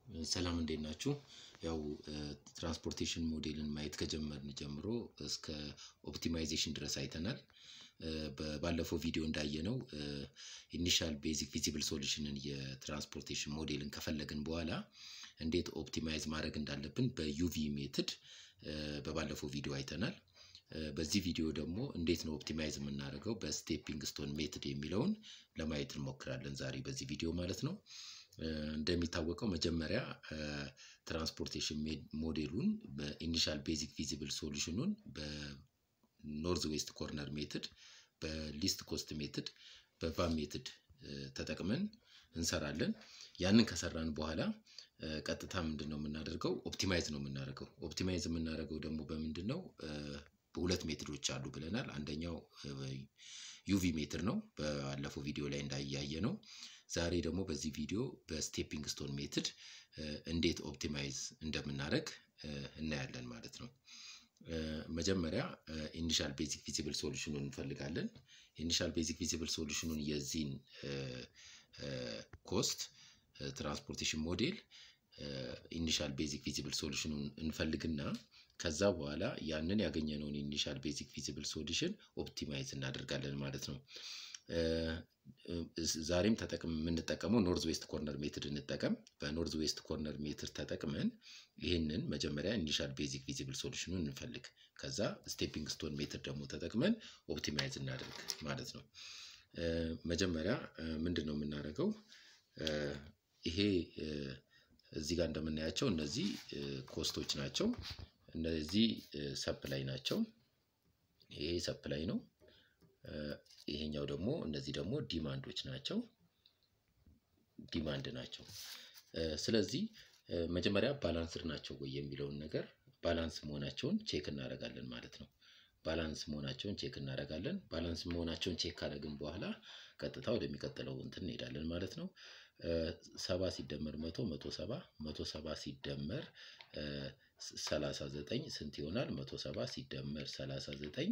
ሰላም እንዴት ናችሁ? ያው ትራንስፖርቴሽን ሞዴልን ማየት ከጀመርን ጀምሮ እስከ ኦፕቲማይዜሽን ድረስ አይተናል። ባለፈው ቪዲዮ እንዳየነው ኢኒሻል ቤዚክ ቪዚብል ሶሉሽንን የትራንስፖርቴሽን ሞዴልን ከፈለግን በኋላ እንዴት ኦፕቲማይዝ ማድረግ እንዳለብን በዩቪ ሜትድ በባለፈው ቪዲዮ አይተናል። በዚህ ቪዲዮ ደግሞ እንዴት ነው ኦፕቲማይዝ የምናደርገው በስቴፒንግ ስቶን ሜትድ የሚለውን ለማየት እንሞክራለን ዛሬ በዚህ ቪዲዮ ማለት ነው። እንደሚታወቀው መጀመሪያ ትራንስፖርቴሽን ሞዴሉን በኢኒሻል ቤዚክ ቪዚብል ሶሉሽኑን በኖርዝ ዌስት ኮርነር ሜትድ፣ በሊስት ኮስት ሜትድ፣ በቫም ሜትድ ተጠቅመን እንሰራለን። ያንን ከሰራን በኋላ ቀጥታ ምንድን ነው የምናደርገው? ኦፕቲማይዝ ነው የምናደርገው። ኦፕቲማይዝ የምናደርገው ደግሞ በምንድን ነው? በሁለት ሜትዶች አሉ ብለናል። አንደኛው ዩቪ ሜትድ ነው፣ ባለፈው ቪዲዮ ላይ እንዳያየ ነው። ዛሬ ደግሞ በዚህ ቪዲዮ በስቴፒንግ ስቶን ሜትድ እንዴት ኦፕቲማይዝ እንደምናደርግ እናያለን ማለት ነው። መጀመሪያ ኢኒሻል ቤዚክ ቪዚብል ሶሉሽኑን እንፈልጋለን። ኢኒሻል ቤዚክ ቪዚብል ሶሉሽኑን የዚህን ኮስት ትራንስፖርቴሽን ሞዴል ኢኒሻል ቤዚክ ቪዚብል ሶሉሽኑን እንፈልግና ከዛ በኋላ ያንን ያገኘነውን ኢኒሻል ቤዚክ ቪዚብል ሶሉሽን ኦፕቲማይዝ እናደርጋለን ማለት ነው። ዛሬም ተጠቅም የምንጠቀመው ኖርዝ ዌስት ኮርነር ሜትድ እንጠቀም። በኖርዝ ዌስት ኮርነር ሜትድ ተጠቅመን ይህንን መጀመሪያ ኢኒሻል ቤዚክ ቪዚብል ሶሉሽኑን እንፈልግ። ከዛ ስቴፒንግ ስቶን ሜትድ ደግሞ ተጠቅመን ኦፕቲማይዝ እናደርግ ማለት ነው። መጀመሪያ ምንድን ነው የምናደርገው? ይሄ እዚህ ጋር እንደምናያቸው እነዚህ ኮስቶች ናቸው። እነዚህ ሰፕላይ ናቸው። ይሄ ሰፕላይ ነው። ይሄኛው ደግሞ እነዚህ ደግሞ ዲማንዶች ናቸው። ዲማንድ ናቸው። ስለዚህ መጀመሪያ ባላንስድ ናቸው ወይ የሚለውን ነገር ባላንስ መሆናቸውን ቼክ እናደርጋለን ማለት ነው። ባላንስ መሆናቸውን ቼክ እናደርጋለን። ባላንስ መሆናቸውን ቼክ ካደረግን በኋላ ቀጥታ ወደሚቀጥለው እንትን እንሄዳለን ማለት ነው። ሰባ ሲደመር መቶ መቶ ሰባ መቶ ሰባ ሲደመር ሰላሳ ዘጠኝ ስንት ይሆናል? መቶ ሰባ ሲደመር ሰላሳ ዘጠኝ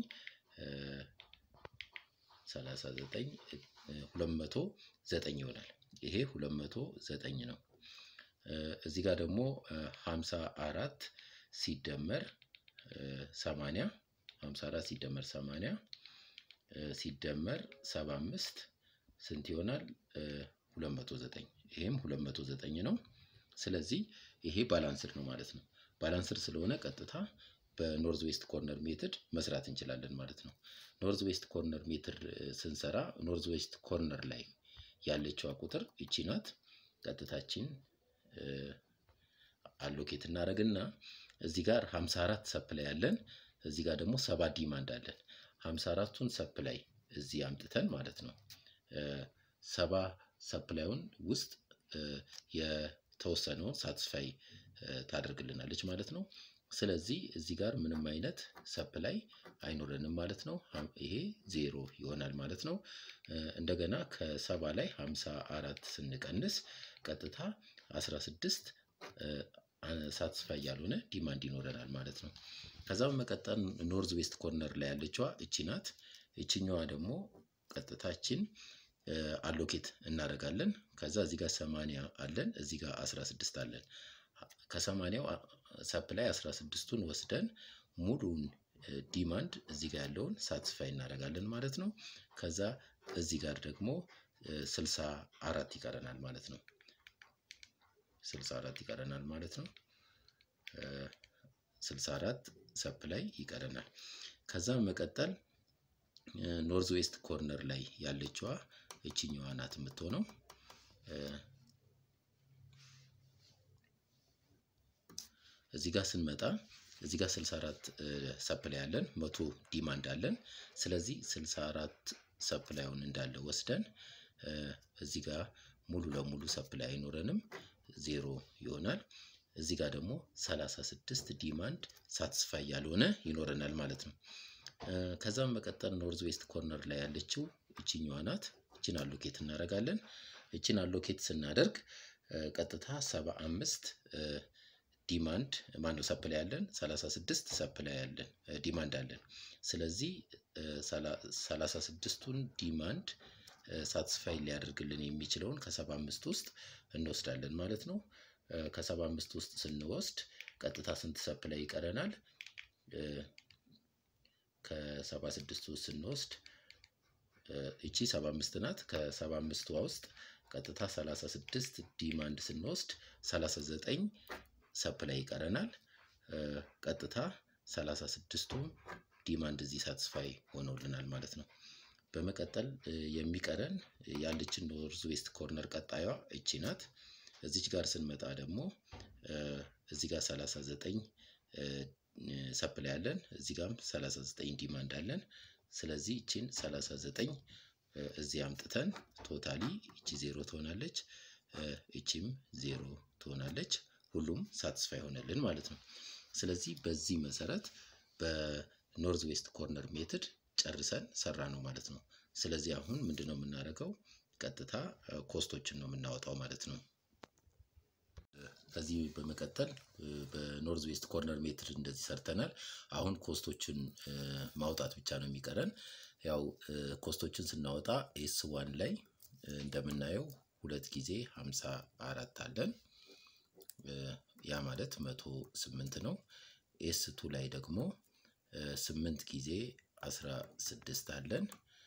ሰላሳ ዘጠኝ ሁለት መቶ ዘጠኝ ይሆናል። ይሄ ሁለት መቶ ዘጠኝ ነው። እዚህ ጋር ደግሞ ሀምሳ አራት ሲደመር ሰማንያ ሀምሳ አራት ሲደመር ሰማንያ ሲደመር ሰባ አምስት ስንት ይሆናል? ሁለት መቶ ዘጠኝ ይሄም ሁለት መቶ ዘጠኝ ነው። ስለዚህ ይሄ ባላንስድ ነው ማለት ነው። ባላንስድ ስለሆነ ቀጥታ በኖርዝ ዌስት ኮርነር ሜትድ መስራት እንችላለን ማለት ነው። ኖርዝ ዌስት ኮርነር ሜትድ ስንሰራ ኖርዝ ዌስት ኮርነር ላይ ያለችዋ ቁጥር እቺ ናት። ቀጥታችን አሎኬት እናደርግና እዚህ ጋር 54 ሰፕላይ ያለን እዚህ ጋር ደግሞ ሰባ ዲማንድ አለን። 54ቱን ሰፕላይ እዚህ አምጥተን ማለት ነው ሰባ ሰፕላዩን ውስጥ የተወሰነውን ሳትስፋይ ታደርግልናለች ማለት ነው። ስለዚህ እዚህ ጋር ምንም አይነት ሰፕላይ አይኖረንም ማለት ነው። ይሄ ዜሮ ይሆናል ማለት ነው። እንደገና ከሰባ ላይ ሀምሳ አራት ስንቀንስ ቀጥታ አስራ ስድስት ሳትስፋይ ያልሆነ ዲማንድ ይኖረናል ማለት ነው። ከዛ በመቀጠል ኖርዝ ዌስት ኮርነር ላይ ያለችዋ እቺ ናት። እችኛዋ ደግሞ ቀጥታችን አሎኬት እናደርጋለን። ከዛ እዚህ ጋር ሰማንያ አለን፣ እዚህ ጋር አስራ ስድስት አለን። ከሰማንያው ሰፕላይ አስራ ስድስቱን ወስደን ሙሉን ዲማንድ እዚህ ጋር ያለውን ሳትስፋይ እናደርጋለን ማለት ነው። ከዛ እዚህ ጋር ደግሞ ስልሳ አራት ይቀረናል ማለት ነው። ስልሳ አራት ይቀረናል ማለት ነው። ስልሳ አራት ሰፕላይ ይቀረናል። ከዛ መቀጠል ኖርዝ ዌስት ኮርነር ላይ ያለችዋ እችኛዋ ናት የምትሆነው። እዚህ ጋር ስንመጣ እዚህ ጋር 64 ሰፕላይ አለን፣ መቶ ዲማንድ አለን። ስለዚህ 64 ሰፕላዩን እንዳለ ወስደን እዚህ ጋር ሙሉ ለሙሉ ሰፕላይ አይኖረንም፣ ዜሮ ይሆናል። እዚህ ጋር ደግሞ 36 ዲማንድ ሳትስፋይ ያልሆነ ይኖረናል ማለት ነው። ከዛም መቀጠል ኖርዝ ዌስት ኮርነር ላይ ያለችው እችኛዋ ናት። እችን አሎኬት እናደርጋለን። እችን አሎኬት ስናደርግ ቀጥታ 75 ዲማንድ ማነው ሰፕላይ ያለን 36 ሰፕላይ ያለን ዲማንድ አለን። ስለዚህ 36ቱን ዲማንድ ሳትስፋይ ሊያደርግልን የሚችለውን ከ75 ውስጥ እንወስዳለን ማለት ነው። ከሰባ አምስት ውስጥ ስንወስድ ቀጥታ ስንት ሰፕላይ ይቀረናል? ከሰባ ስድስት ውስጥ ስንወስድ እቺ ሰባ አምስት ናት። ከሰባ አምስቷ ውስጥ ቀጥታ ሰላሳ ስድስት ዲማንድ ስንወስድ ሰላሳ ዘጠኝ ሰፕላይ ይቀረናል። ቀጥታ ሰላሳ ስድስቱ ዲማንድ እዚህ ሳትስፋይ ሆኖልናል ማለት ነው። በመቀጠል የሚቀረን ያለችን ኖርዝ ዌስት ኮርነር ቀጣዩዋ እቺ ናት። እዚች ጋር ስንመጣ ደግሞ እዚህ ጋር 39 ሰፕላይ አለን፣ እዚህ ጋርም 39 ዲማንድ አለን። ስለዚህ እቺን 39 እዚህ አምጥተን ቶታሊ እቺ ዜሮ ትሆናለች፣ እቺም ዜሮ ትሆናለች። ሁሉም ሳትስፋይ ሆነልን ማለት ነው። ስለዚህ በዚህ መሰረት በኖርዝ ዌስት ኮርነር ሜትድ ጨርሰን ሰራ ነው ማለት ነው። ስለዚህ አሁን ምንድን ነው የምናደርገው? ቀጥታ ኮስቶችን ነው የምናወጣው ማለት ነው። ከዚህ በመቀጠል በኖርዝ ዌስት ኮርነር ሜትድ እንደዚህ ሰርተናል። አሁን ኮስቶችን ማውጣት ብቻ ነው የሚቀረን። ያው ኮስቶችን ስናወጣ ኤስ ዋን ላይ እንደምናየው ሁለት ጊዜ ሀምሳ አራት አለን። ያ ማለት መቶ ስምንት ነው። ኤስ ቱ ላይ ደግሞ ስምንት ጊዜ አስራ ስድስት አለን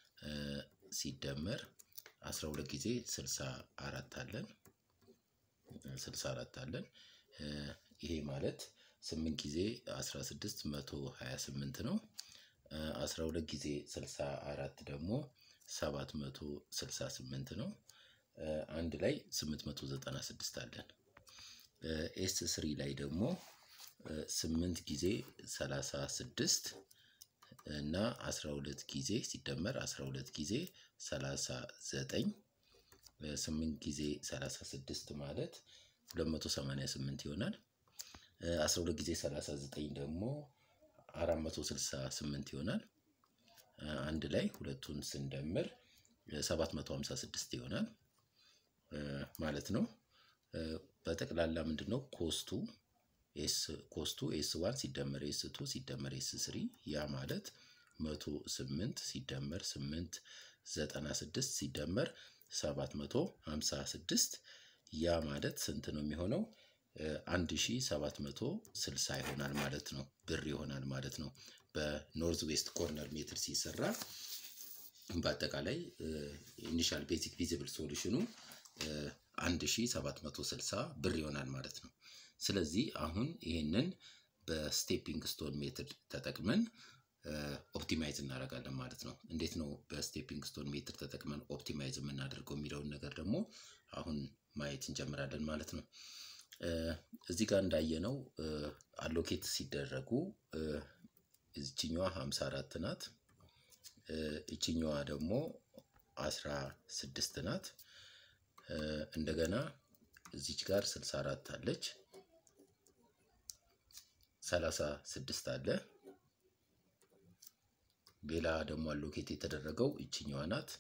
ሲደመር አስራ ሁለት ጊዜ ስልሳ አራት አለን ስልሳ አራት አለን። ይሄ ማለት ስምንት ጊዜ አስራ ስድስት መቶ ሀያ ስምንት ነው። አስራ ሁለት ጊዜ ስልሳ አራት ደግሞ ሰባት መቶ ስልሳ ስምንት ነው። አንድ ላይ ስምንት መቶ ዘጠና ስድስት አለን። ኤስ ስሪ ላይ ደግሞ ስምንት ጊዜ ሰላሳ ስድስት እና አስራ ሁለት ጊዜ ሲደመር አስራ ሁለት ጊዜ ሰላሳ ዘጠኝ ስምንት ጊዜ ሰላሳ ስድስት ማለት ሁለት መቶ ሰማንያ ስምንት ይሆናል። አስራ ሁለት ጊዜ ሰላሳ ዘጠኝ ደግሞ አራት መቶ ስልሳ ስምንት ይሆናል። አንድ ላይ ሁለቱን ስንደምር ሰባት መቶ ሀምሳ ስድስት ይሆናል ማለት ነው። በጠቅላላ ምንድን ነው ኮስቱ ኤስ ኮስቱ ኤስ ዋን ሲደመር ኤስ ቱ ሲደመር ኤስ ስሪ ያ ማለት መቶ ስምንት ሲደመር ስምንት ዘጠና ስድስት ሲደመር ሰባት መቶ ሀምሳ ስድስት ያ ማለት ስንት ነው የሚሆነው? አንድ ሺ ሰባት መቶ ስልሳ ይሆናል ማለት ነው። ብር ይሆናል ማለት ነው። በኖርዝ ዌስት ኮርነር ሜትር ሲሰራ በአጠቃላይ ኢኒሻል ቤዚክ ቪዚብል ሶሉሽኑ አንድ ሺ ሰባት መቶ ስልሳ ብር ይሆናል ማለት ነው። ስለዚህ አሁን ይህንን በስቴፒንግ ስቶን ሜትድ ተጠቅመን ኦፕቲማይዝ እናደርጋለን ማለት ነው። እንዴት ነው በስቴፒንግ ስቶን ሜትድ ተጠቅመን ኦፕቲማይዝ የምናደርገው የሚለውን ነገር ደግሞ አሁን ማየት እንጀምራለን ማለት ነው። እዚህ ጋር እንዳየነው አሎኬት ሲደረጉ እችኛዋ 54 ናት። እችኛዋ ደግሞ 16 ናት። እንደገና እዚች ጋር 64 አለች። 36 አለ። ሌላ ደግሞ አሎኬት የተደረገው እችኛዋ ናት።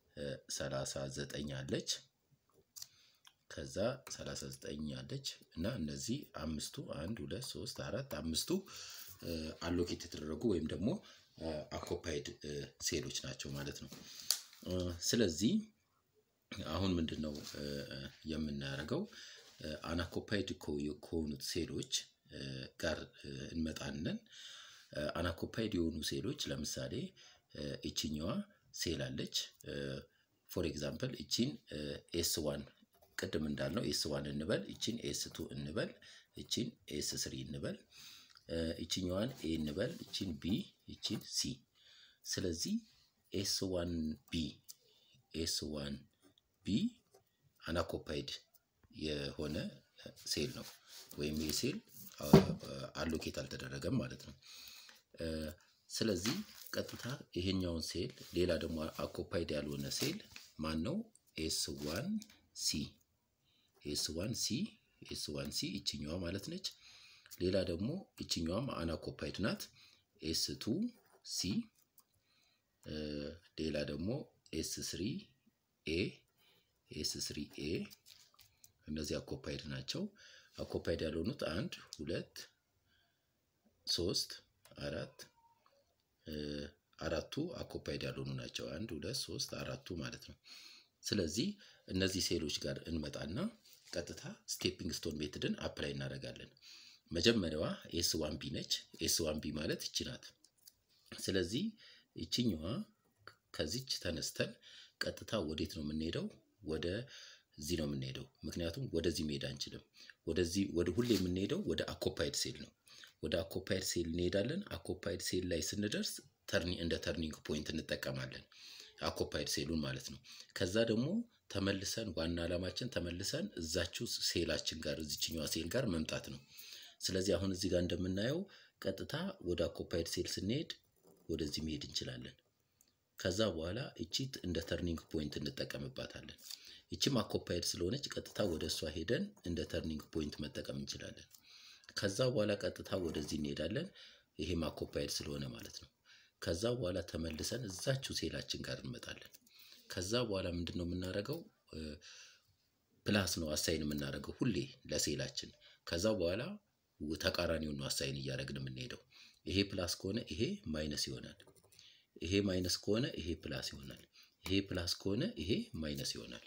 39 አለች። ከዛ 39 አለች እና እነዚህ አምስቱ አንድ ሁለት ሶስት አራት አምስቱ አሎኬት የተደረጉ ወይም ደግሞ አኮፓይድ ሴሎች ናቸው ማለት ነው። ስለዚህ አሁን ምንድን ነው የምናደርገው? አናኮፓይድ ከሆኑት ሴሎች ጋር እንመጣንን። አናኮፓይድ የሆኑ ሴሎች ለምሳሌ እችኛዋ ሴል አለች። ፎር ኤግዛምፕል እቺን ኤስ ዋን ቅድም እንዳልነው ኤስ ዋን እንበል፣ እቺን ኤስ ቱ እንበል፣ እቺን ኤስ ስሪ እንበል፣ እችኛዋን ኤ እንበል፣ እቺን ቢ፣ እቺን ሲ። ስለዚህ ኤስ ዋን ቢ ኤስ ዋን ቢ አናኮፓይድ የሆነ ሴል ነው ወይም ይህ ሴል አሎኬት አልተደረገም ማለት ነው። ስለዚህ ቀጥታ ይሄኛውን ሴል ሌላ ደግሞ አኮፓይድ ያልሆነ ሴል ማን ነው? ኤስ ዋን ሲ ኤስ ዋን ሲ ኤስ ዋን ሲ ይችኛዋ ማለት ነች። ሌላ ደግሞ ይችኛዋም አናኮፓይድ ናት። ኤስ ቱ ሲ ሌላ ደግሞ ኤስ ስሪ ኤ ኤስ ስሪ ኤ እነዚህ አኮፓይድ ናቸው። አኮፓይድ ያልሆኑት አንድ ሁለት ሶስት አራት አራቱ አኮፓይድ ያልሆኑ ናቸው። አንድ ሁለት ሶስት አራቱ ማለት ነው። ስለዚህ እነዚህ ሴሎች ጋር እንመጣና ቀጥታ ስቴፒንግ ስቶን ሜትድን አፕላይ እናደርጋለን። መጀመሪያዋ ኤስ ዋን ቢ ነች። ኤስ ዋን ቢ ማለት ይቺ ናት። ስለዚህ ይችኛዋ ከዚች ተነስተን ቀጥታ ወዴት ነው የምንሄደው? ወደ እዚህ ነው የምንሄደው። ምክንያቱም ወደዚህ መሄድ አንችልም። ወደዚህ ወደ ሁሌ የምንሄደው ወደ አኮፓይድ ሴል ነው። ወደ አኮፓይድ ሴል እንሄዳለን። አኮፓይድ ሴል ላይ ስንደርስ ተርኒ እንደ ተርኒንግ ፖይንት እንጠቀማለን አኮፓይድ ሴሉን ማለት ነው። ከዛ ደግሞ ተመልሰን ዋና ዓላማችን ተመልሰን እዛችው ሴላችን ጋር እዚችኛዋ ሴል ጋር መምጣት ነው። ስለዚህ አሁን እዚህ ጋር እንደምናየው ቀጥታ ወደ አኮፓይድ ሴል ስንሄድ ወደዚህ መሄድ እንችላለን። ከዛ በኋላ እቺት እንደ ተርኒንግ ፖይንት እንጠቀምባታለን። ይቺም አኮፓይድ ስለሆነች ቀጥታ ወደ እሷ ሄደን እንደ ተርኒንግ ፖይንት መጠቀም እንችላለን። ከዛ በኋላ ቀጥታ ወደዚህ እንሄዳለን። ይሄም አኮፓይድ ስለሆነ ማለት ነው። ከዛ በኋላ ተመልሰን እዛችው ሴላችን ጋር እንመጣለን። ከዛ በኋላ ምንድን ነው የምናደርገው? ፕላስ ነው አሳይን የምናደርገው ሁሌ ለሴላችን። ከዛ በኋላ ተቃራኒውን ነው አሳይን እያደረግን የምንሄደው። ይሄ ፕላስ ከሆነ ይሄ ማይነስ ይሆናል። ይሄ ማይነስ ከሆነ ይሄ ፕላስ ይሆናል። ይሄ ፕላስ ከሆነ ይሄ ማይነስ ይሆናል።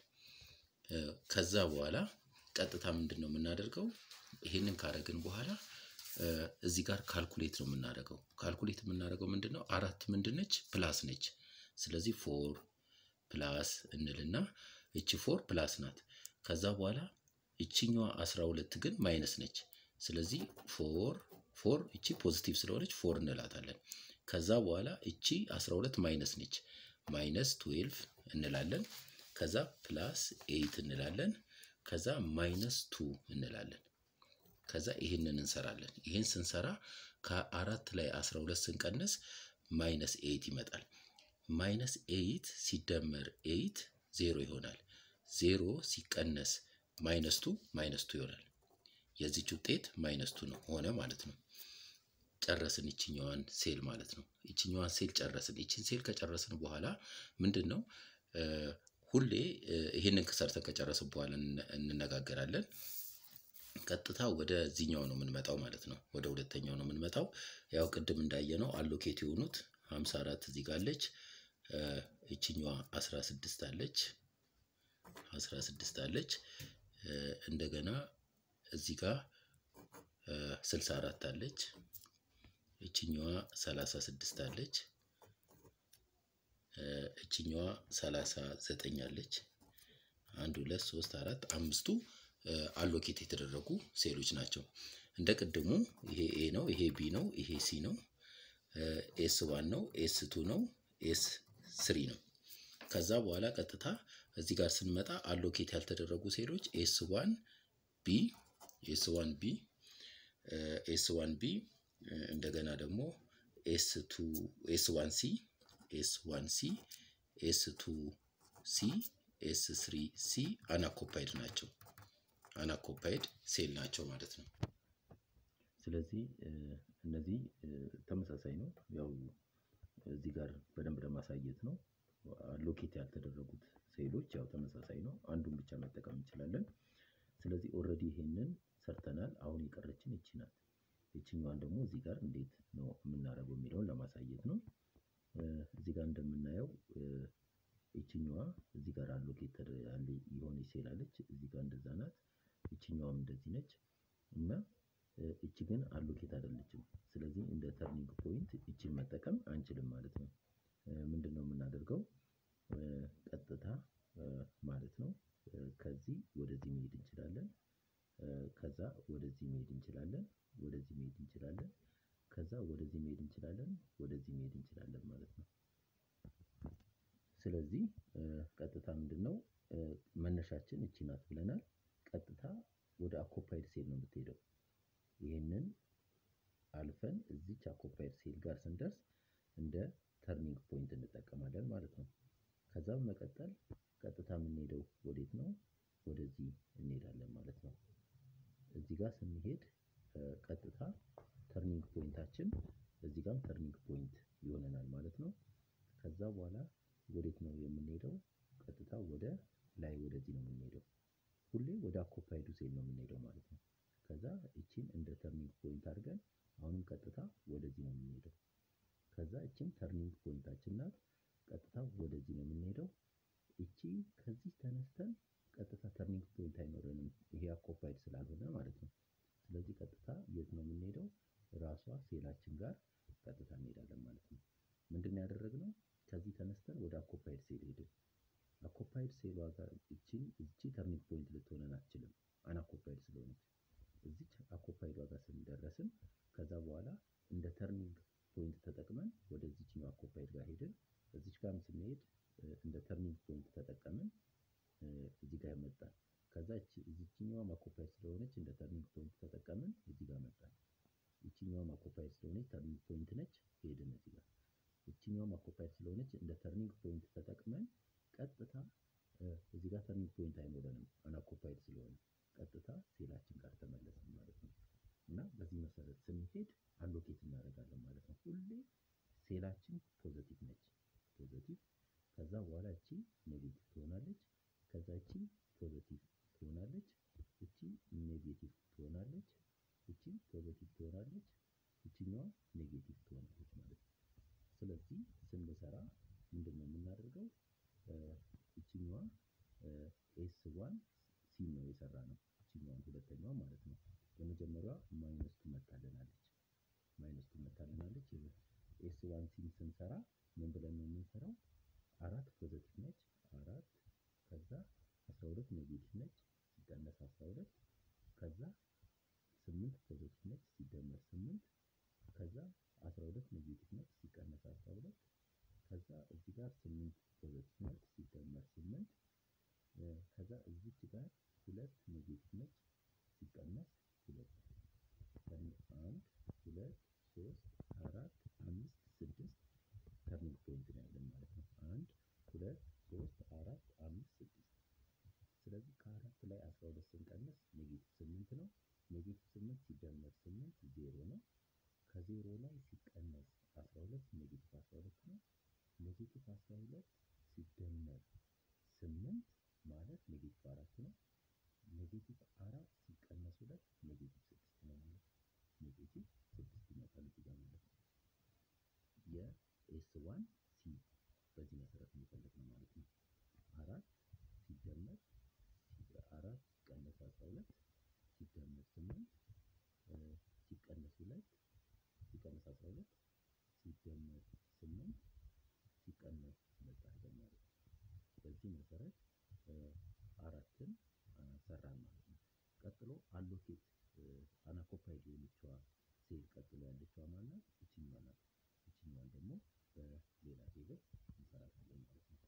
ከዛ በኋላ ቀጥታ ምንድን ነው የምናደርገው? ይሄንን ካረግን በኋላ እዚህ ጋር ካልኩሌት ነው የምናደርገው። ካልኩሌት የምናደርገው ምንድን ነው? አራት ምንድን ነች? ፕላስ ነች። ስለዚህ ፎር ፕላስ እንልና እቺ ፎር ፕላስ ናት። ከዛ በኋላ እቺኛዋ አስራ ሁለት ግን ማይነስ ነች። ስለዚህ ፎር ፎር እቺ ፖዚቲቭ ስለሆነች ፎር እንላታለን። ከዛ በኋላ እቺ 12 ማይነስ ነች። ማይነስ 12 እንላለን። ከዛ ፕላስ 8 እንላለን። ከዛ ማይነስ 2 እንላለን። ከዛ ይህንን እንሰራለን። ይህን ስንሰራ ከአራት ላይ 12 ስንቀንስ ማይነስ 8 ይመጣል። ማይነስ 8 ሲደመር 8 ዜሮ ይሆናል። ዜሮ ሲቀነስ ማይነስ 2 ማይነስ 2 ይሆናል። የዚች ውጤት ማይነስ 2 ነው ሆነ ማለት ነው። ጨረስን ይችኛዋን ሴል ማለት ነው። ይችኛዋን ሴል ጨረስን። ይችን ሴል ከጨረስን በኋላ ምንድን ነው ሁሌ ይህንን ሰርተን ከጨረስን በኋላ እንነጋገራለን። ቀጥታ ወደዚህኛው ነው የምንመጣው ማለት ነው። ወደ ሁለተኛው ነው የምንመጣው። ያው ቅድም እንዳየነው አሎኬት የሆኑት 54 እዚህ ጋር አለች። ይችኛዋ 16 አለች 16 አለች። እንደገና እዚህ ጋር 64 አለች። እችኛዋ 36 አለች። እችኛዋ 39 አለች። አንድ ሁለት ሶስት አራት አምስቱ አሎኬት የተደረጉ ሴሎች ናቸው። እንደ ቅድሙ ይሄ ኤ ነው፣ ይሄ ቢ ነው፣ ይሄ ሲ ነው፣ ኤስ ዋን ነው፣ ኤስ ቱ ነው፣ ኤስ ስሪ ነው። ከዛ በኋላ ቀጥታ እዚህ ጋር ስንመጣ አሎኬት ያልተደረጉ ሴሎች ኤስ ዋን ቢ ኤስ ዋን ቢ ኤስ ዋን ቢ እንደገና ደግሞ ኤስ ቱ ኤስ ዋን ሲ ኤስ ዋን ሲ ኤስ ቱ ሲ ኤስ ስሪ ሲ አናኮፓይድ ናቸው። አናኮፓይድ ሴል ናቸው ማለት ነው። ስለዚህ እነዚህ ተመሳሳይ ነው። ያው እዚህ ጋር በደንብ ለማሳየት ነው። ሎኬት ያልተደረጉት ሴሎች ያው ተመሳሳይ ነው። አንዱን ብቻ መጠቀም እንችላለን። ስለዚህ ኦልሬዲ ይሄንን ሰርተናል። አሁን የቀረችን ይቺ ናት። ይችኛዋን ደግሞ እዚህ ጋር እንዴት ነው የምናደርገው የሚለውን ለማሳየት ነው። እዚህ ጋር እንደምናየው ይችኛዋ እዚህ ጋር አሎኬት ያለ የሆነ ሴል አለች። እዚህ ጋር እንደዛ ናት። ይችኛዋም እንደዚህ ነች እና እቺ ግን አሎኬት አይደለችም። ስለዚህ እንደ ተርኒንግ ፖይንት እቺን መጠቀም አንችልም ማለት ነው። ምንድን ነው የምናደርገው? ቀጥታ ማለት ነው ከዚህ ወደዚህ መሄድ እንችላለን። ከዛ ወደዚህ መሄድ እንችላለን። ወደዚህ መሄድ እንችላለን። ከዛ ወደዚህ መሄድ እንችላለን። ወደዚህ መሄድ እንችላለን ማለት ነው። ስለዚህ ቀጥታ ምንድን ነው መነሻችን እቺ ናት ብለናል። ቀጥታ ወደ አኮፓይድ ሴል ነው የምትሄደው። ይህንን አልፈን እዚች አኮፓይድ ሴል ጋር ስንደርስ እንደ ተርኒንግ ፖይንት እንጠቀማለን ማለት ነው። ከዛ በመቀጠል ቀጥታ የምንሄደው ወዴት ነው? ወደዚህ እንሄዳለን ማለት ነው። እዚህ ጋር ስንሄድ ቀጥታ ተርኒንግ ፖይንታችን እዚህ ጋርም ተርኒንግ ፖይንት ይሆነናል ማለት ነው። ከዛ በኋላ ወዴት ነው የምንሄደው? ቀጥታ ወደ ላይ ወደዚህ ነው የምንሄደው። ሁሌ ወደ አኮፓይዱ ሴል ነው የምንሄደው ማለት ነው። ከዛ እቺን እንደ ተርኒንግ ፖይንት አድርገን አሁንም ቀጥታ ወደዚህ ነው የምንሄደው። ከዛ እቺም ተርኒንግ ፖይንታችን ናት። ቀጥታ ወደዚህ ነው የምንሄደው። እቺ ከዚህ ተነስተን ቀጥታ ተርኒንግ ፖይንት አይኖረንም፣ ይሄ አኮፓይድ ስላልሆነ ማለት ነው። ስለዚህ ቀጥታ የት ነው የምንሄደው? ራሷ ሴላችን ጋር ቀጥታ እንሄዳለን ማለት ነው። ምንድን ነው ያደረግነው? ከዚህ ተነስተን ወደ አኮፓይድ ሴል ሄድን። አኮፓይድ ሴሏ ጋር እቺን እቺ ተርኒንግ ፖይንት ልትሆነን አትችልም፣ አናኮፓይድ ስለሆነች። እዚች አኮፓይድ ጋር ስንደረስን ከዛ በኋላ እንደ ተርኒንግ ፖይንት ተጠቅመን ወደዚችኛው አኮፓይድ ጋር ሄድን። እዚች ጋርም ስንሄድ እንደ ተርኒንግ ፖይንት ተጠቀምን፣ እዚህ ጋር መጣን። ከዛ እዚችኛዋም አኮፓይድ ስለሆነች እንደ ተርኒንግ ፖይንት ተጠቀምን፣ እዚህ ጋር መጣን። ይችኛዋም አኮፓይድ ስለሆነች ተርኒንግ ፖይንት ነች፣ ሄድን እዚህ ጋር። ይችኛዋም አኮፓይድ ስለሆነች እንደ ተርኒንግ ፖይንት ተጠቅመን ቀጥታ እዚህ ጋር ተርኒንግ ፖይንት አይኖረንም አናኮፓይድ ስለሆነ ቀጥታ ሴላችን ጋር ተመለስን ማለት ነው። እና በዚህ መሰረት ስንሄድ አሎኬት እናደርጋለን ማለት ነው። ሁሌ ሴላችን ፖዘቲቭ ነች፣ ፖዘቲቭ ከዛ በኋላ እቺ ኔጌቲቭ ትሆናለች። ከዛ እቺ ፖዘቲቭ ትሆናለች፣ እቺ ኔጌቲቭ ትሆናለች፣ እቺ ፖዘቲቭ ትሆናለች፣ እቺኛዋ ኔጌቲቭ ትሆናለች ማለት ነው። ስለዚህ ስንሰራ ምንድን ነው የምናደርገው? እቺኛዋ ኤስ ዋን ሲ ነው የሰራ ነው። እቺኛዋን ሁለተኛዋ ማለት ነው። የመጀመሪያዋ ማይነስ ትመታልናለች፣ ማይነስ ትመታልናለች። ኤስ ዋን ሲን ስንሰራ ምን ብለን ነው የምንሰራው? አራት ፖዘቲቭ ነች፣ አራት ከዛ አስራ ሁለት ኔጌቲቭ ነች ሲቀነስ አስራ ሁለት ከዛ ስምንት ፖዘቲቭ ነች ሲደመር ስምንት ከዛ አስራ ሁለት ኔጌቲቭ ነች ሲቀነስ አስራ ሁለት ከዛ እዚህ ጋር ስምንት ፖዘቲቭ ነች ሲደመር ስምንት ከዛ እዚች ጋር ሁለት ኔጌቲቭ ነች ሲቀነስ ሁለት አንድ ሁለት ሶስት አራት አምስት ስድስት ተርኒንግ ፖይንት ነው ያለን ማለት ነው። አንድ ሁለት ሶስት አራት አምስት ስድስት። ስለዚህ ከአራት ላይ አስራ ሁለት ስንቀንስ ኔጌቲቭ ስምንት ነው። ኔጌቲቭ ስምንት ሲደመር ስምንት ዜሮ ነው። ከዜሮ ላይ ሲቀነስ አስራ ሁለት ኔጌቲቭ አስራ ሁለት ነው። ኔጌቲቭ አስራ ሁለት ሲደመር ስምንት ማለት ኔጌቲቭ አራት ነው። ኔጌቲቭ አራት ሲቀነስ ሁለት ኔጌቲቭ ስድስት ነው ማለት ነው። ኔጌቲቭ ስድስት ይመጣል እዚህ ጋር ማለት ነው። የኤስ ዋን ሲ በዚህ መሰረት የሚፈልግ ነው ማለት ነው። አራት ሲደመር አራት ሲቀነስ አስራ ሁለት ሲደመር ስምንት ሲቀነስ ሁለት ሲቀነስ አስራ ሁለት ሲደመር ስምንት ሲቀነስ ሁለት አድርገን ማለት ነው። በዚህ መሰረት አራትን ሰራን ማለት ነው። ቀጥሎ አሎኬት አናኮፓይድ የሆነችዋ ሴል ቀጥሎ ያለችዋ ማናት? ይችኛዋ ናት። ይችኛዋን ደግሞ በሌላ ቴብል እንሰራታለን ማለት ነው።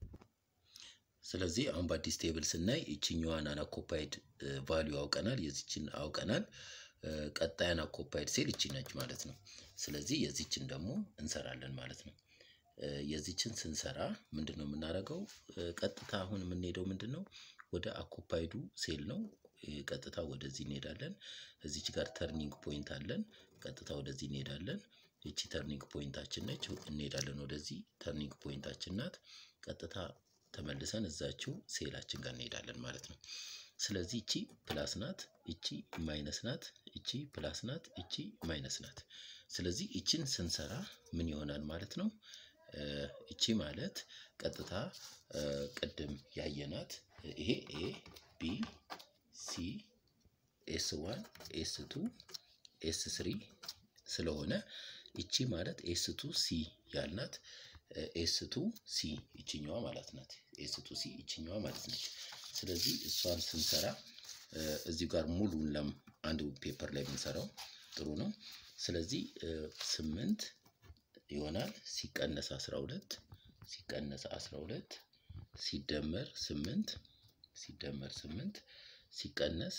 ስለዚህ አሁን በአዲስ ቴብል ስናይ ይችኛዋን አናኮፓይድ ቫሊዩ አውቀናል፣ የዚችን አውቀናል። ቀጣይ አናኮፓይድ ሴል ይቺ ነች ማለት ነው። ስለዚህ የዚችን ደግሞ እንሰራለን ማለት ነው። የዚችን ስንሰራ ምንድን ነው የምናደርገው? ቀጥታ አሁን የምንሄደው ምንድን ነው ወደ አኮፓይዱ ሴል ነው። ቀጥታ ወደዚህ እንሄዳለን። እዚች ጋር ተርኒንግ ፖይንት አለን። ቀጥታ ወደዚህ እንሄዳለን። ይቺ ተርኒንግ ፖይንታችን ነች። እንሄዳለን ወደዚህ ተርኒንግ ፖይንታችን ናት። ቀጥታ ተመልሰን እዛችው ሴላችን ጋር እንሄዳለን ማለት ነው። ስለዚህ እቺ ፕላስ ናት፣ እቺ ማይነስ ናት፣ እቺ ፕላስ ናት፣ እቺ ማይነስ ናት። ስለዚህ እቺን ስንሰራ ምን ይሆናል ማለት ነው? እቺ ማለት ቀጥታ ቅድም ያየናት ይሄ ኤ ቢ ሲ ኤስ ዋን ኤስ ቱ ኤስ ስሪ ስለሆነ እቺ ማለት ኤስ ቱ ሲ ያልናት ኤስ ቱ ሲ ይችኛዋ ማለት ናት። ኤስ ቱ ሲ ይችኛዋ ማለት ነች። ስለዚህ እሷን ስንሰራ እዚሁ ጋር ሙሉን ለም አንድ ፔፐር ላይ ብንሰራው ጥሩ ነው። ስለዚህ ስምንት ይሆናል ሲቀነስ አስራ ሁለት ሲቀነስ አስራ ሁለት ሲደመር ስምንት ሲደመር ስምንት ሲቀነስ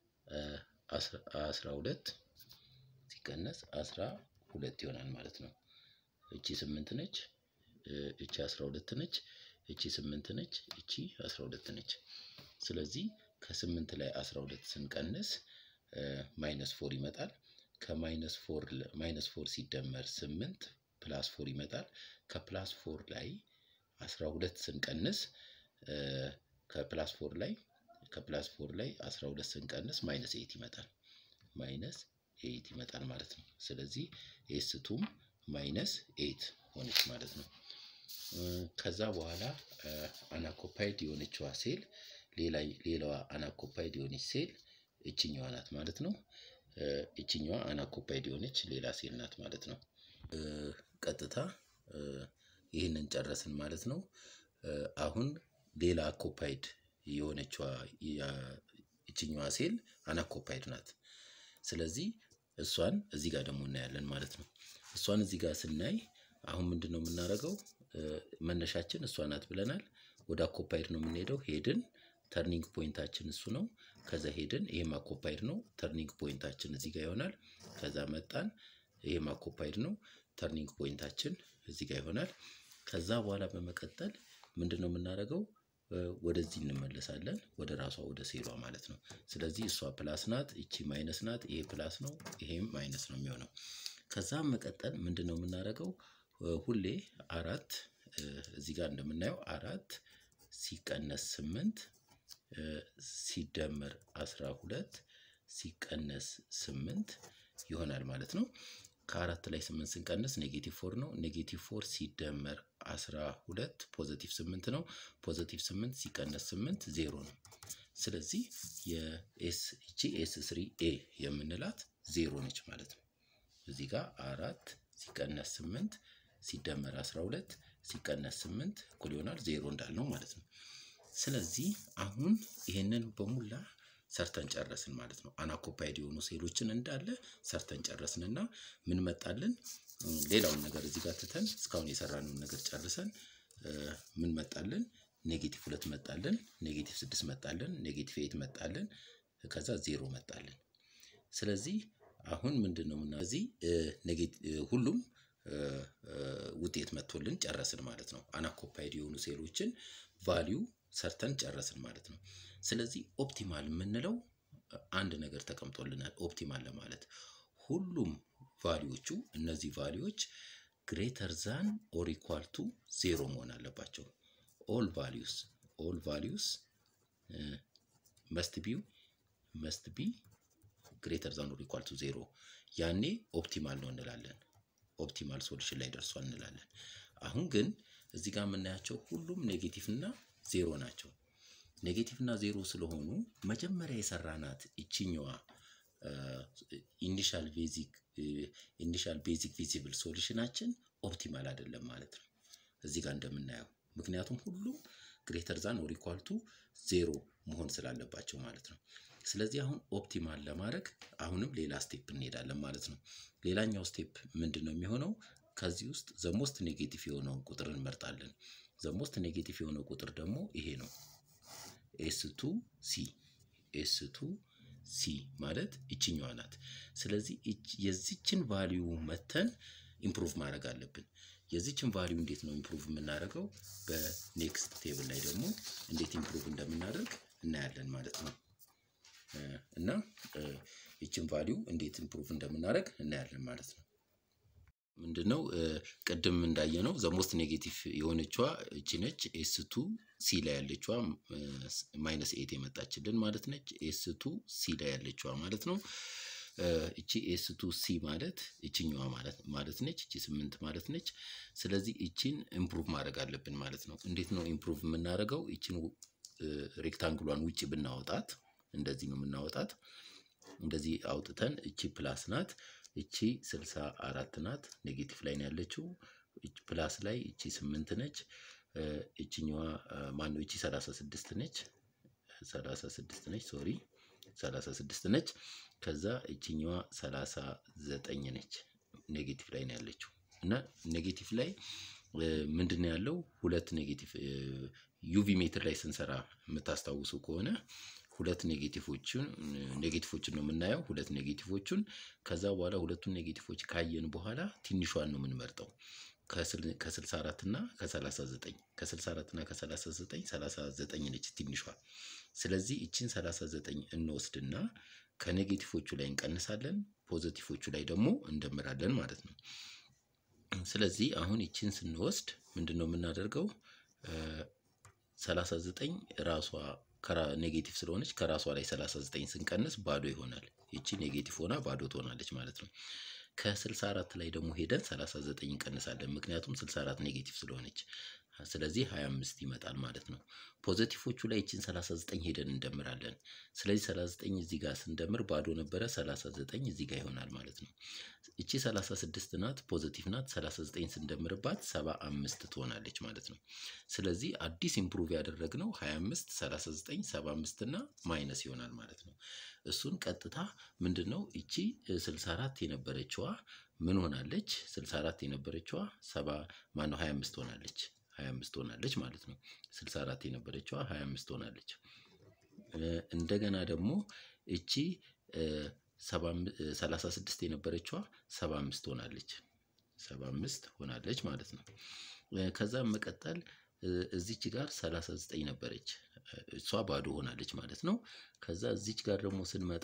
አስራ ሁለት ሲቀነስ አስራ ሁለት ይሆናል ማለት ነው። እቺ ስምንት ነች፣ እቺ አስራ ሁለት ነች፣ እቺ ስምንት ነች፣ እቺ አስራ ሁለት ነች። ስለዚህ ከስምንት ላይ አስራ ሁለት ስንቀንስ ማይነስ ፎር ይመጣል። ከማይነስ ፎር ማይነስ ፎር ሲደመር ስምንት ፕላስ ፎር ይመጣል። ከፕላስ ፎር ላይ አስራ ሁለት ስንቀንስ ከፕላስ ፎር ላይ ከፕላስ ፎር ላይ አስራ ሁለት ስንቀንስ ማይነስ ኤይት ይመጣል። ማይነስ ኤይት ይመጣል ማለት ነው። ስለዚህ ኤስቱም ማይነስ ኤይት ሆነች ማለት ነው። ከዛ በኋላ አናኮፓይድ የሆነችዋ ሴል ሌላዋ አናኮፓይድ የሆነች ሴል እችኛዋ ናት ማለት ነው። እችኛዋ አናኮፓይድ የሆነች ሌላ ሴል ናት ማለት ነው። ቀጥታ ይህንን ጨረስን ማለት ነው። አሁን ሌላ አኮፓይድ የሆነችዋ እችኛዋ ሴል አናኮፓይድ ናት። ስለዚህ እሷን እዚህ ጋር ደግሞ እናያለን ማለት ነው። እሷን እዚህ ጋር ስናይ አሁን ምንድን ነው የምናደርገው? መነሻችን እሷ ናት ብለናል። ወደ አኮፓይድ ነው የምንሄደው። ሄድን ተርኒንግ ፖይንታችን እሱ ነው። ከዛ ሄድን ይሄም አኮፓይድ ነው። ተርኒንግ ፖይንታችን እዚህ ጋር ይሆናል። ከዛ መጣን። ይሄም አኮፓይድ ነው። ተርኒንግ ፖይንታችን እዚህ ጋር ይሆናል። ከዛ በኋላ በመቀጠል ምንድን ነው የምናደርገው? ወደዚህ እንመለሳለን። ወደ ራሷ ወደ ሴሏ ማለት ነው። ስለዚህ እሷ ፕላስ ናት፣ እቺ ማይነስ ናት። ይሄ ፕላስ ነው፣ ይሄም ማይነስ ነው የሚሆነው። ከዛ መቀጠል ምንድን ነው የምናደርገው? ሁሌ አራት እዚህ ጋር እንደምናየው አራት ሲቀነስ ስምንት ሲደመር አስራ ሁለት ሲቀነስ ስምንት ይሆናል ማለት ነው። ከአራት ላይ ስምንት ስንቀንስ ኔጌቲቭ ፎር ነው። ኔጌቲቭ ፎር ሲደመር አስራ ሁለት ፖዘቲቭ ስምንት ነው። ፖዘቲቭ ስምንት ሲቀነስ ስምንት ዜሮ ነው። ስለዚህ የኤስ እቺ ኤስ ስሪ ኤ የምንላት ዜሮ ነች ማለት ነው። እዚህ ጋር አራት ሲቀነስ ስምንት ሲደመር አስራ ሁለት ሲቀነስ ስምንት እኩል ይሆናል ዜሮ እንዳልነው ማለት ነው። ስለዚህ አሁን ይሄንን በሙላ ሰርተን ጨረስን ማለት ነው። አናኮፓይድ የሆኑ ሴሎችን እንዳለ ሰርተን ጨረስን እና ምን መጣልን? ሌላውን ነገር እዚህ ጋር ትተን እስካሁን የሰራነውን ነገር ጨርሰን ምን መጣልን? ኔጌቲቭ ሁለት መጣልን፣ ኔጌቲቭ ስድስት መጣልን፣ ኔጌቲቭ ኤት መጣልን፣ ከዛ ዜሮ መጣልን። ስለዚህ አሁን ምንድን ነው ምና እዚህ ሁሉም ውጤት መጥቶልን ጨረስን ማለት ነው። አናኮፓይድ የሆኑ ሴሎችን ቫሊዩ ሰርተን ጨረስን ማለት ነው። ስለዚህ ኦፕቲማል የምንለው አንድ ነገር ተቀምጦልናል። ኦፕቲማል ለማለት ሁሉም ቫሊዎቹ እነዚህ ቫሊዎች ግሬተር ዛን ኦር ኢኳል ቱ ዜሮ መሆን አለባቸው። ኦል ቫሊዩስ ኦል ቫሊዩስ መስት ቢው መስት ቢ ግሬተር ዛን ኦር ኢኳል ቱ ዜሮ ያኔ ኦፕቲማል ነው እንላለን። ኦፕቲማል ሶሉሽን ላይ ደርሷል እንላለን። አሁን ግን እዚህ ጋር የምናያቸው ሁሉም ኔጌቲቭ እና ዜሮ ናቸው። ኔጌቲቭ እና ዜሮ ስለሆኑ መጀመሪያ የሰራናት ይችኛዋ ኢኒሻል ቤዚክ ኢኒሻል ቤዚክ ቪዚብል ሶሉሽናችን ኦፕቲማል አይደለም ማለት ነው። እዚህ ጋር እንደምናየው ምክንያቱም ሁሉም ግሬተር ዛን ኦር ኢኳል ቱ ዜሮ መሆን ስላለባቸው ማለት ነው። ስለዚህ አሁን ኦፕቲማል ለማድረግ አሁንም ሌላ ስቴፕ እንሄዳለን ማለት ነው። ሌላኛው ስቴፕ ምንድን ነው የሚሆነው? ከዚህ ውስጥ ዘሞስት ኔጌቲቭ የሆነውን ቁጥር እንመርጣለን። ዘሞስት ኔጌቲቭ የሆነው ቁጥር ደግሞ ይሄ ነው። ኤስ ቱ ሲ ኤስ ቱ ሲ ማለት ይችኛዋ ናት። ስለዚህ የዚችን ቫሊዩ መተን ኢምፕሩቭ ማድረግ አለብን። የዚችን ቫሊዩ እንዴት ነው ኢምፕሩቭ የምናደርገው? በኔክስት ቴብል ላይ ደግሞ እንዴት ኢምፕሩቭ እንደምናደርግ እናያለን ማለት ነው። እና ይችን ቫሊዩ እንዴት ኢምፕሩቭ እንደምናደርግ እናያለን ማለት ነው። ምንድን ነው ቅድም እንዳየነው ዘሞስት ኔጌቲቭ የሆነችዋ እቺ ነች። ኤስ ቱ ሲ ላይ ያለችዋ ማይነስ ኤት የመጣችልን ማለት ነች። ኤስ ቱ ሲ ላይ ያለችዋ ማለት ነው። እቺ ኤስ ቱ ሲ ማለት እችኛዋ ማለት ነች። እቺ ስምንት ማለት ነች። ስለዚህ እቺን ኢምፕሩቭ ማድረግ አለብን ማለት ነው። እንዴት ነው ኢምፕሩቭ የምናደርገው? እቺን ሬክታንግሏን ውጭ ብናወጣት እንደዚህ ነው የምናወጣት። እንደዚህ አውጥተን እቺ ፕላስ ናት እቺ ስልሳ አራት ናት። ኔጌቲቭ ላይ ነው ያለችው። ፕላስ ላይ እቺ ስምንት ነች። እችኛዋ ማነው? እቺ ሰላሳ ስድስት ነች። ሰላሳ ስድስት ነች። ሶሪ ሰላሳ ስድስት ነች። ከዛ እችኛዋ ሰላሳ ዘጠኝ ነች። ኔጌቲቭ ላይ ነው ያለችው እና ኔጌቲቭ ላይ ምንድን ነው ያለው? ሁለት ኔጌቲቭ ዩቪ ሜትር ላይ ስንሰራ የምታስታውሱ ከሆነ ሁለት ኔጌቲቮችን ኔጌቲቮችን ነው የምናየው። ሁለት ኔጌቲቮቹን ከዛ በኋላ ሁለቱን ኔጌቲቮች ካየን በኋላ ትንሿን ነው የምንመርጠው ከስልሳ አራት እና ከሰላሳ ዘጠኝ ከስልሳ አራት እና ከሰላሳ ዘጠኝ ሰላሳ ዘጠኝ ነች ትንሿ። ስለዚህ ይችን ሰላሳ ዘጠኝ እንወስድና ከኔጌቲቮቹ ላይ እንቀንሳለን፣ ፖዘቲቮቹ ላይ ደግሞ እንደምራለን ማለት ነው። ስለዚህ አሁን ይችን ስንወስድ ምንድን ነው የምናደርገው? ሰላሳ ዘጠኝ ራሷ ኔጌቲቭ ስለሆነች ከራሷ ላይ 39 ስንቀንስ ባዶ ይሆናል። ይቺ ኔጌቲቭ ሆና ባዶ ትሆናለች ማለት ነው። ከ64 ላይ ደግሞ ሄደን 39 እንቀንሳለን። ምክንያቱም 64 ኔጌቲቭ ስለሆነች ስለዚህ 25 ይመጣል ማለት ነው። ፖዘቲቮቹ ላይ ይችን 39 ሄደን እንደምራለን። ስለዚህ 39 እዚህ ጋር ስንደምር ባዶ ነበረ 39 እዚህ ጋር ይሆናል ማለት ነው። እቺ 36 ናት፣ ፖዘቲቭ ናት። 39 ስንደምርባት 75 ትሆናለች ማለት ነው። ስለዚህ አዲስ ኢምፕሩቭ ያደረግነው 25፣ 39፣ 75 እና ማይነስ ይሆናል ማለት ነው። እሱን ቀጥታ ምንድን ነው እቺ 64 የነበረችዋ ምን ሆናለች? 64 የነበረችዋ ሰባ ማነው 25 ሆናለች 25 ሆናለች ማለት ነው። 64 የነበረችዋ 25 ሆናለች። እንደገና ደግሞ እቺ 36 የነበረችዋ 75 ሆናለች 75 ሆናለች ማለት ነው። ከዛም መቀጠል እዚች ጋር 39 ነበረች እሷ ባዶ ሆናለች ማለት ነው። ከዛ እዚች ጋር ደግሞ ስንመጣ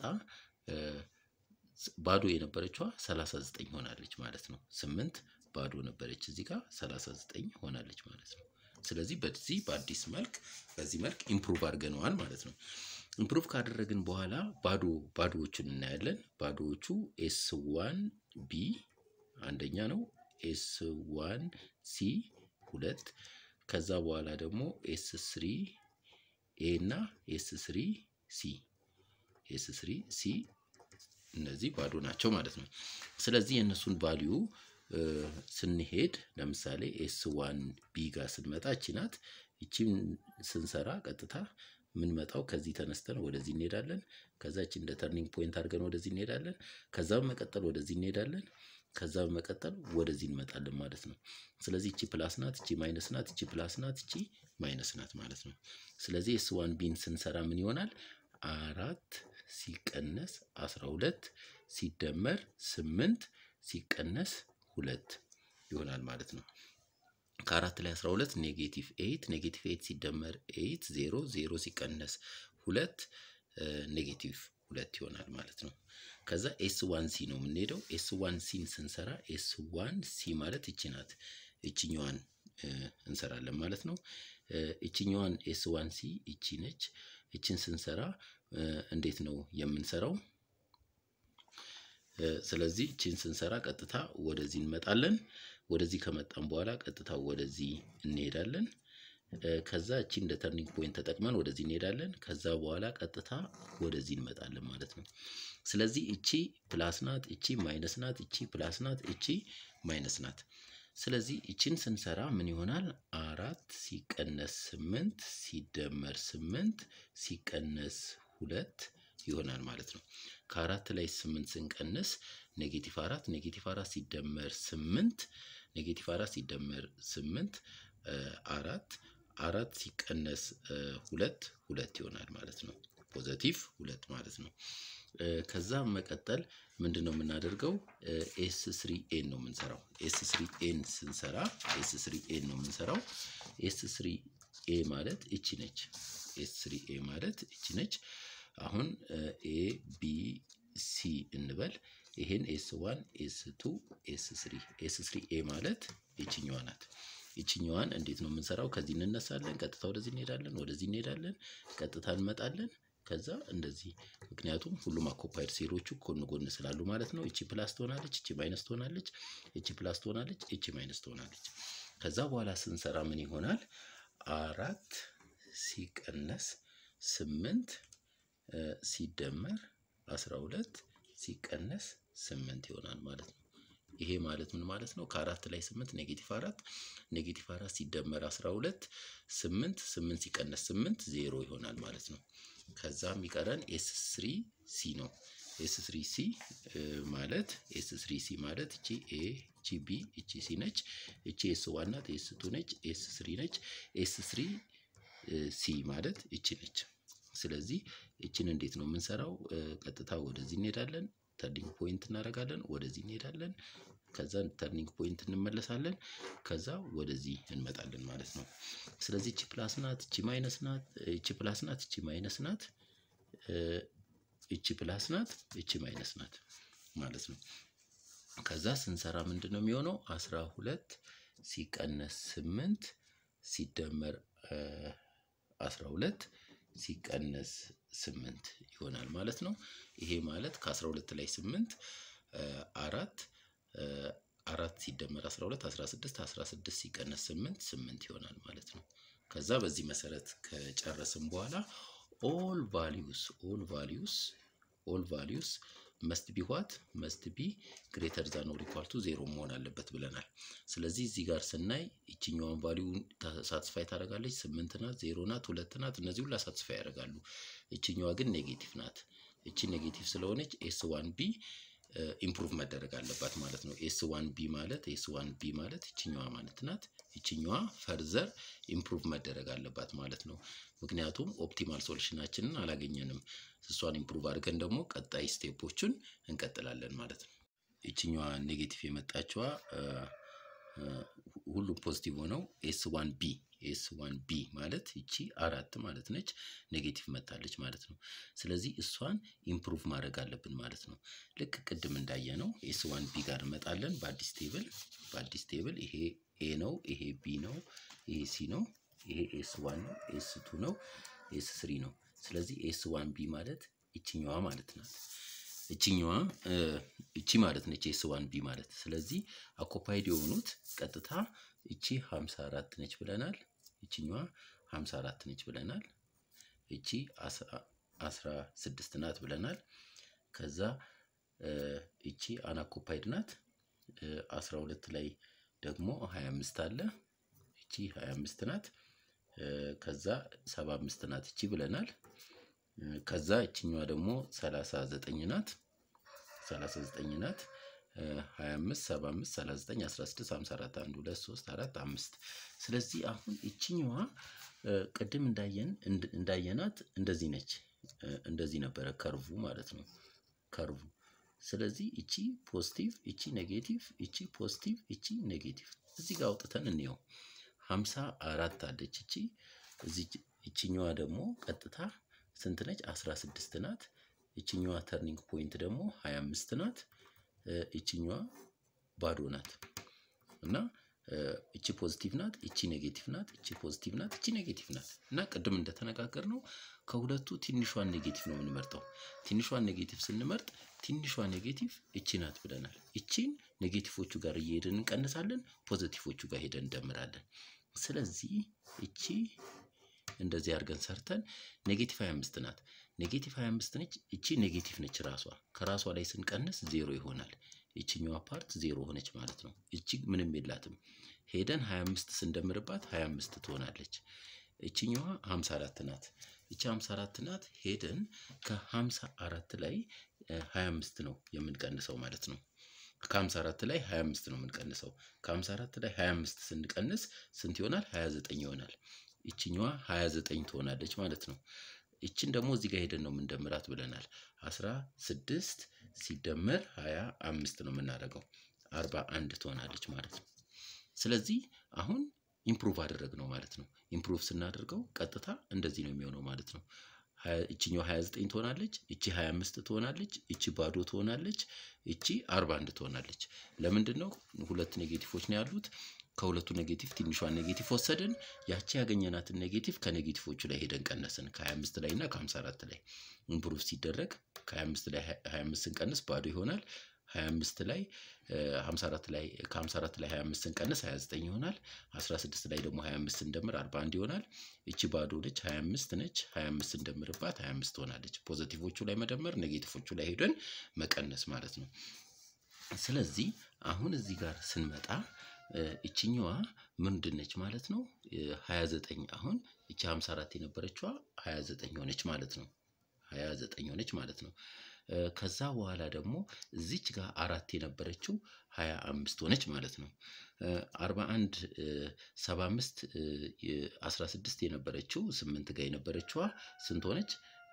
ባዶ የነበረችዋ 39 ሆናለች ማለት ነው። ስምንት ባዶ ነበረች እዚህ ጋር 39 ሆናለች ማለት ነው። ስለዚህ በዚህ በአዲስ መልክ በዚህ መልክ ኢምፕሩቭ አድርገነዋል ማለት ነው። ኢምፕሩቭ ካደረግን በኋላ ባዶ ባዶዎቹን እናያለን። ባዶዎቹ ኤስ ዋን ቢ አንደኛ ነው። ኤስ ዋን ሲ ሁለት ከዛ በኋላ ደግሞ ኤስ ስሪ ኤ እና ኤስ ስሪ ሲ ኤስ ስሪ ሲ እነዚህ ባዶ ናቸው ማለት ነው። ስለዚህ የእነሱን ቫሊዩ ስንሄድ ለምሳሌ ኤስ ዋን ቢ ጋር ስንመጣ እቺ ናት። እቺን ስንሰራ ቀጥታ የምንመጣው ከዚህ ተነስተን ወደዚህ እንሄዳለን። ከዛ እቺ እንደ ተርኒንግ ፖይንት አድርገን ወደዚህ እንሄዳለን። ከዛ በመቀጠል ወደዚህ እንሄዳለን። ከዛ በመቀጠል ወደዚህ እንመጣለን ማለት ነው። ስለዚህ እቺ ፕላስ ናት፣ እቺ ማይነስ ናት፣ እቺ ፕላስ ናት፣ እቺ ማይነስ ናት ማለት ነው። ስለዚህ ኤስ ዋን ቢን ስንሰራ ምን ይሆናል? አራት ሲቀነስ አስራ ሁለት ሲደመር ስምንት ሲቀነስ ሁለት ይሆናል ማለት ነው። ከአራት ላይ አስራ ሁለት ኔጌቲቭ ኤይት ኔጌቲቭ ኤይት ሲደመር ኤይት ዜሮ ዜሮ ሲቀነስ ሁለት ኔጌቲቭ ሁለት ይሆናል ማለት ነው። ከዛ ኤስ ዋን ሲ ነው የምንሄደው። ኤስ ዋን ሲን ስንሰራ ኤስ ዋን ሲ ማለት እቺ ናት። እችኛዋን እንሰራለን ማለት ነው። እችኛዋን ኤስ ዋን ሲ እቺ ነች። እችን ስንሰራ እንዴት ነው የምንሰራው? ስለዚህ እችን ስንሰራ ቀጥታ ወደዚህ እንመጣለን። ወደዚህ ከመጣን በኋላ ቀጥታ ወደዚህ እንሄዳለን። ከዛ እቺ እንደ ተርኒንግ ፖይንት ተጠቅመን ወደዚህ እንሄዳለን። ከዛ በኋላ ቀጥታ ወደዚህ እንመጣለን ማለት ነው። ስለዚህ እቺ ፕላስ ናት፣ እቺ ማይነስ ናት፣ እቺ ፕላስ ናት፣ እቺ ማይነስ ናት። ስለዚህ እቺን ስንሰራ ምን ይሆናል? አራት ሲቀነስ ስምንት ሲደመር ስምንት ሲቀነስ ሁለት ይሆናል ማለት ነው። ከአራት ላይ ስምንት ስንቀንስ ኔጌቲቭ አራት ኔጌቲቭ አራት ሲደመር ስምንት ኔጌቲቭ አራት ሲደመር ስምንት አራት አራት ሲቀነስ ሁለት ሁለት ይሆናል ማለት ነው። ፖዘቲቭ ሁለት ማለት ነው። ከዛ መቀጠል ምንድን ነው የምናደርገው? ኤስ ስሪ ኤን ነው የምንሰራው። ኤስ ስሪ ኤን ስንሰራ ኤስ ስሪ ኤን ነው የምንሰራው። ኤስ ስሪ ኤ ማለት እቺ ነች። ኤስ ስሪ ኤ ማለት እቺ ነች። አሁን ኤ ቢ ሲ እንበል። ይሄን ኤስ ዋን ኤስ ቱ ኤስ ስሪ ኤስ ስሪ ኤ ማለት ይችኛዋ ናት። ይችኛዋን እንዴት ነው የምንሰራው? ከዚህ እንነሳለን፣ ቀጥታ ወደዚህ እንሄዳለን፣ ወደዚህ እንሄዳለን፣ ቀጥታ እንመጣለን። ከዛ እንደዚህ ምክንያቱም ሁሉም አኮፓይድ ሴሎቹ ጎን ጎን ስላሉ ማለት ነው። እቺ ፕላስ ትሆናለች፣ እቺ ማይነስ ትሆናለች፣ እቺ ፕላስ ትሆናለች፣ እቺ ማይነስ ትሆናለች። ከዛ በኋላ ስንሰራ ምን ይሆናል? አራት ሲቀነስ ስምንት ሲደመር አስራ ሁለት ሲቀነስ ስምንት ይሆናል ማለት ነው። ይሄ ማለት ምን ማለት ነው? ከአራት ላይ ስምንት ኔጌቲቭ አራት ኔጌቲቭ አራት ሲደመር አስራ ሁለት ስምንት ስምንት ሲቀነስ ስምንት ዜሮ ይሆናል ማለት ነው። ከዛ የሚቀረን ኤስ ስሪ ሲ ነው። ኤስ ስሪ ሲ ማለት ኤስ ስሪ ሲ ማለት እቺ ኤ እቺ ቢ እቺ ሲ ነች። እቺ ኤስ ዋን ናት። ኤስ ቱ ነች። ኤስ ስሪ ነች። ኤስ ስሪ ሲ ማለት እቺ ነች። ስለዚህ እችን እንዴት ነው የምንሰራው? ቀጥታ ወደዚህ እንሄዳለን፣ ተርኒንግ ፖይንት እናደርጋለን፣ ወደዚህ እንሄዳለን፣ ከዛ ተርኒንግ ፖይንት እንመለሳለን፣ ከዛ ወደዚህ እንመጣለን ማለት ነው። ስለዚህ እቺ ፕላስ ናት፣ እቺ ማይነስ ናት፣ እቺ ፕላስ ናት፣ እቺ ማይነስ ናት፣ እቺ ፕላስ ናት፣ እቺ ማይነስ ናት ማለት ነው። ከዛ ስንሰራ ምንድን ነው የሚሆነው? አስራ ሁለት ሲቀነስ ስምንት ሲደመር አስራ ሁለት ሲቀነስ ስምንት ይሆናል ማለት ነው። ይሄ ማለት ከአስራ ሁለት ላይ ስምንት አራት አራት ሲደመር 12 16 16 ሲቀነስ 8 8 ይሆናል ማለት ነው። ከዛ በዚህ መሰረት ከጨረስን በኋላ ኦል ቫሊዩስ ኦል ቫሊዩስ ኦል ቫሊዩስ መስት ቢ ዋት መስት ቢ ግሬተር ዛን ኦር ኢኳል ቱ ዜሮ መሆን አለበት ብለናል። ስለዚህ እዚህ ጋር ስናይ ይችኛዋን ቫሊዩ ሳትስፋይ ታደርጋለች። ስምንት ናት፣ ዜሮ ናት፣ ሁለት ናት። እነዚህ ሁላ ሳትስፋይ ያደርጋሉ። ይችኛዋ ግን ኔጌቲቭ ናት። እቺ ኔጌቲቭ ስለሆነች ኤስ ዋን ቢ ኢምፕሩቭ መደረግ አለባት ማለት ነው። ኤስ ዋን ቢ ማለት ኤስ ዋን ቢ ማለት ይችኛዋ ማለት ናት። ይችኛዋ ፈርዘር ኢምፕሩቭ መደረግ አለባት ማለት ነው። ምክንያቱም ኦፕቲማል ሶሉሽናችንን አላገኘንም። እሷን ኢምፕሩቭ አድርገን ደግሞ ቀጣይ ስቴፖቹን እንቀጥላለን ማለት ነው። ይችኛዋ ኔጌቲቭ የመጣችዋ ሁሉም ፖዚቲቭ ሆነው ኤስ ዋን ቢ ኤስ ዋን ቢ ማለት ይቺ አራት ማለት ነች። ኔጌቲቭ መታለች ማለት ነው። ስለዚህ እሷን ኢምፕሩቭ ማድረግ አለብን ማለት ነው። ልክ ቅድም እንዳየ ነው ኤስ ዋን ቢ ጋር እንመጣለን። በአዲስ ቴብል በአዲስ ቴብል ይሄ ኤ ነው፣ ይሄ ቢ ነው፣ ይሄ ሲ ነው፣ ይሄ ኤስ ዋን ነው፣ ኤስ ቱ ነው፣ ኤስ ስሪ ነው። ስለዚህ ኤስ ዋን ቢ ማለት ይችኛዋ ማለት ናት። እችኛዋ እቺ ማለት ነች ኤስ ዋን ቢ ማለት። ስለዚህ አኮፓይድ የሆኑት ቀጥታ እቺ 54 ነች ብለናል። እችኛዋ 54 ነች ብለናል። እቺ 16 ናት ብለናል። ከዛ እቺ አናኮፓይድ ናት። 12 ላይ ደግሞ 25 አለ። እቺ 25 ናት። ከዛ 75 ናት እቺ ብለናል። ከዛ እችኛዋ ደግሞ 39 ናት 39 ናት 25 75 39 16 54 1 2 3 4 5 ስለዚህ አሁን እችኛዋ ቅድም እንዳየን እንዳየናት እንደዚህ ነች እንደዚህ ነበረ ከርቡ ማለት ነው ከርቡ ስለዚህ እቺ ፖዚቲቭ እቺ ኔጌቲቭ እቺ ፖዚቲቭ እቺ ኔጌቲቭ እዚህ ጋር አውጥተን እንየው 54 አለች እቺ እዚህ እችኛዋ ደግሞ ቀጥታ ስንት ነች? 16 ናት። ይችኛዋ ተርኒንግ ፖይንት ደግሞ 25 ናት። ይችኛዋ ባዶ ናት እና እቺ ፖዚቲቭ ናት፣ እቺ ኔጌቲቭ ናት፣ እቺ ፖዚቲቭ ናት፣ እቺ ኔጌቲቭ ናት እና ቅድም እንደተነጋገር ነው ከሁለቱ ትንሿን ኔጌቲቭ ነው የምንመርጠው። ትንሿን ኔጌቲቭ ስንመርጥ ትንሿ ኔጌቲቭ እቺ ናት ብለናል። እቺን ኔጌቲቮቹ ጋር እየሄድን እንቀንሳለን፣ ፖዚቲቮቹ ጋር ሄደን እንደምራለን። ስለዚህ እቺ እንደዚህ አድርገን ሰርተን ኔጌቲቭ 25 ናት። ኔጌቲቭ 25 ነች። እቺ ኔጌቲቭ ነች ራሷ። ከራሷ ላይ ስንቀንስ ዜሮ ይሆናል። ይችኛዋ ፓርት ዜሮ ሆነች ማለት ነው። እቺ ምንም የላትም። ሄደን 25 ስንደምርባት 25 ትሆናለች። እችኛዋ 54 ናት። እቺ 54 ናት። ሄደን ከ54 ላይ 25 ነው የምንቀንሰው ማለት ነው። ከ54 ላይ 25 ነው የምንቀንሰው። ከ54 ላይ 25 ስንቀንስ ስንት ይሆናል? 29 ይሆናል። ይችኛዋ 29 ትሆናለች ማለት ነው። ይችን ደግሞ እዚህ ጋር ሄደን ነው የምንደምራት ብለናል። 16 ሲደመር 25 ነው የምናደርገው 41 ትሆናለች ማለት ነው። ስለዚህ አሁን ኢምፕሩቭ አደረግ ነው ማለት ነው። ኢምፕሩቭ ስናደርገው ቀጥታ እንደዚህ ነው የሚሆነው ማለት ነው። እችኛው 29 ትሆናለች፣ እቺ 25 ትሆናለች፣ እቺ ባዶ ትሆናለች፣ እቺ 41 ትሆናለች። ለምንድን ነው ሁለት ኔጌቲቮች ነው ያሉት? ከሁለቱ ኔጌቲቭ ትንሿን ኔጌቲቭ ወሰድን። ያቺ ያገኘናትን ኔጌቲቭ ከኔጌቲቮቹ ላይ ሄደን ቀነስን። ከ25 ላይ እና ከ54 ላይ ኢምፕሩቭ ሲደረግ ከ25 ላይ 25 ስንቀንስ ባዶ ይሆናል። 25 ላይ 54 ላይ ከ54 ላይ 25 ስንቀንስ 29 ይሆናል። 16 ላይ ደግሞ 25 ስንደምር 41 ይሆናል። እቺ ባዶ ነች 25 ነች። 25 ስንደምርባት 25 ትሆናለች። ፖዘቲቮቹ ላይ መደመር፣ ኔጌቲቮቹ ላይ ሄደን መቀነስ ማለት ነው። ስለዚህ አሁን እዚህ ጋር ስንመጣ እችኛዋ ምንድን ነች ማለት ነው? 29 አሁን እቺ 54 የነበረችዋ 29 ሆነች ማለት ነው። 29 ሆነች ማለት ነው። ከዛ በኋላ ደግሞ እዚች ጋር አራት የነበረችው 25 ሆነች ማለት ነው። 41 75 16 የነበረችው 8 ጋር የነበረችዋ ስንት ሆነች?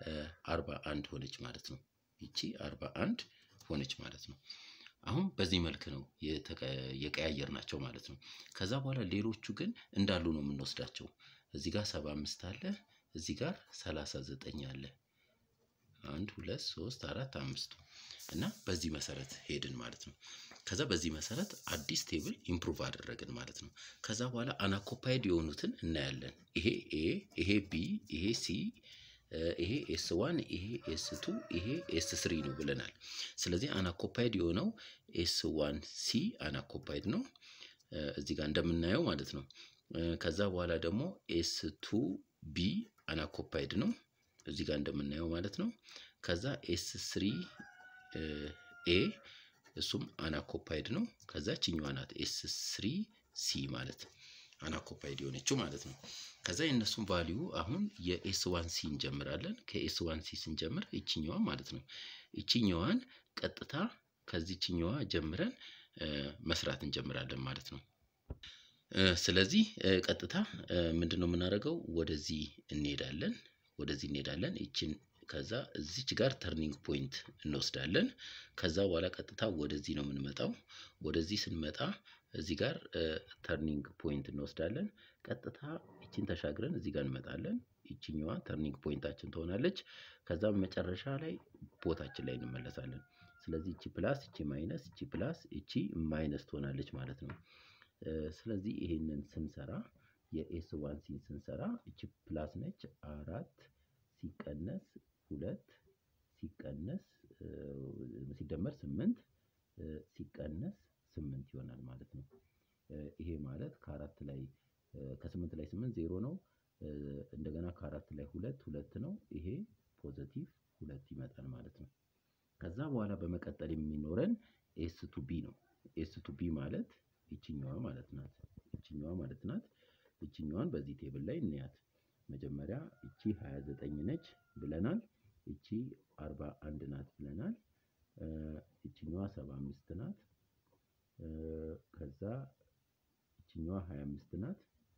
41 ሆነች ማለት ነው። ይቺ 41 ሆነች ማለት ነው። አሁን በዚህ መልክ ነው የቀያየር ናቸው ማለት ነው። ከዛ በኋላ ሌሎቹ ግን እንዳሉ ነው የምንወስዳቸው። እዚህ ጋር 75 አለ፣ እዚህ ጋር 39 አለ። አንድ ሁለት ሶስት አራት አምስቱ እና በዚህ መሰረት ሄድን ማለት ነው። ከዛ በዚህ መሰረት አዲስ ቴብል ኢምፕሩቭ አደረግን ማለት ነው። ከዛ በኋላ አናኮፓይድ የሆኑትን እናያለን። ይሄ ኤ፣ ይሄ ቢ፣ ይሄ ሲ፣ ይሄ ኤስ ዋን ይሄ ኤስ ቱ ይሄ ኤስ ስሪ ነው ብለናል። ስለዚህ አናኮፓይድ የሆነው ኤስ ዋን ሲ አናኮፓይድ ነው እዚህ ጋር እንደምናየው ማለት ነው። ከዛ በኋላ ደግሞ ኤስ ቱ ቢ አናኮፓይድ ነው እዚህ ጋር እንደምናየው ማለት ነው። ከዛ ኤስ ስሪ ኤ እሱም አናኮፓይድ ነው። ከዛ ችኛዋ ናት ኤስ ስሪ ሲ ማለት አናኮፓይድ የሆነችው ማለት ነው። ከዛ የእነሱን ቫሊዩ አሁን የኤስ ዋን ሲ እንጀምራለን። ከኤስ ዋን ሲ ስንጀምር ይችኛዋ ማለት ነው። ይችኛዋን ቀጥታ ከዚችኛዋ ጀምረን መስራት እንጀምራለን ማለት ነው። ስለዚህ ቀጥታ ምንድን ነው የምናደርገው? ወደዚህ እንሄዳለን ወደዚህ እንሄዳለን ይችን ከዛ እዚች ጋር ተርኒንግ ፖይንት እንወስዳለን። ከዛ በኋላ ቀጥታ ወደዚህ ነው የምንመጣው። ወደዚህ ስንመጣ እዚህ ጋር ተርኒንግ ፖይንት እንወስዳለን። ቀጥታ ይችን ተሻግረን እዚህ ጋር እንመጣለን። ይችኛዋ ተርኒንግ ፖይንታችን ትሆናለች። ከዛ መጨረሻ ላይ ቦታችን ላይ እንመለሳለን። ስለዚህ እቺ ፕላስ እቺ ማይነስ እቺ ፕላስ እቺ ማይነስ ትሆናለች ማለት ነው። ስለዚህ ይሄንን ስንሰራ የኤስ ዋን ሲን ስንሰራ እቺ ፕላስ ነች አራት ሲቀነስ ሁለት ሲቀነስ ሲደመር ስምንት ሲቀነስ ስምንት ይሆናል ማለት ነው። ይሄ ማለት ከአራት ላይ ከስምንት ላይ ስምንት ዜሮ ነው። እንደገና ከአራት ላይ ሁለት ሁለት ነው። ይሄ ፖዘቲቭ ሁለት ይመጣል ማለት ነው። ከዛ በኋላ በመቀጠል የሚኖረን ኤስ ቱ ቢ ነው። ኤስ ቱ ቢ ማለት ይችኛዋ ማለት ናት። ይችኛዋ ማለት ናት። ይችኛዋን በዚህ ቴብል ላይ እንያት። መጀመሪያ እቺ 29 ነች ብለናል። እቺ 41 ናት ብለናል። እቺኛዋ 75 ናት። ከዛ እቺኛዋ 25 ናት።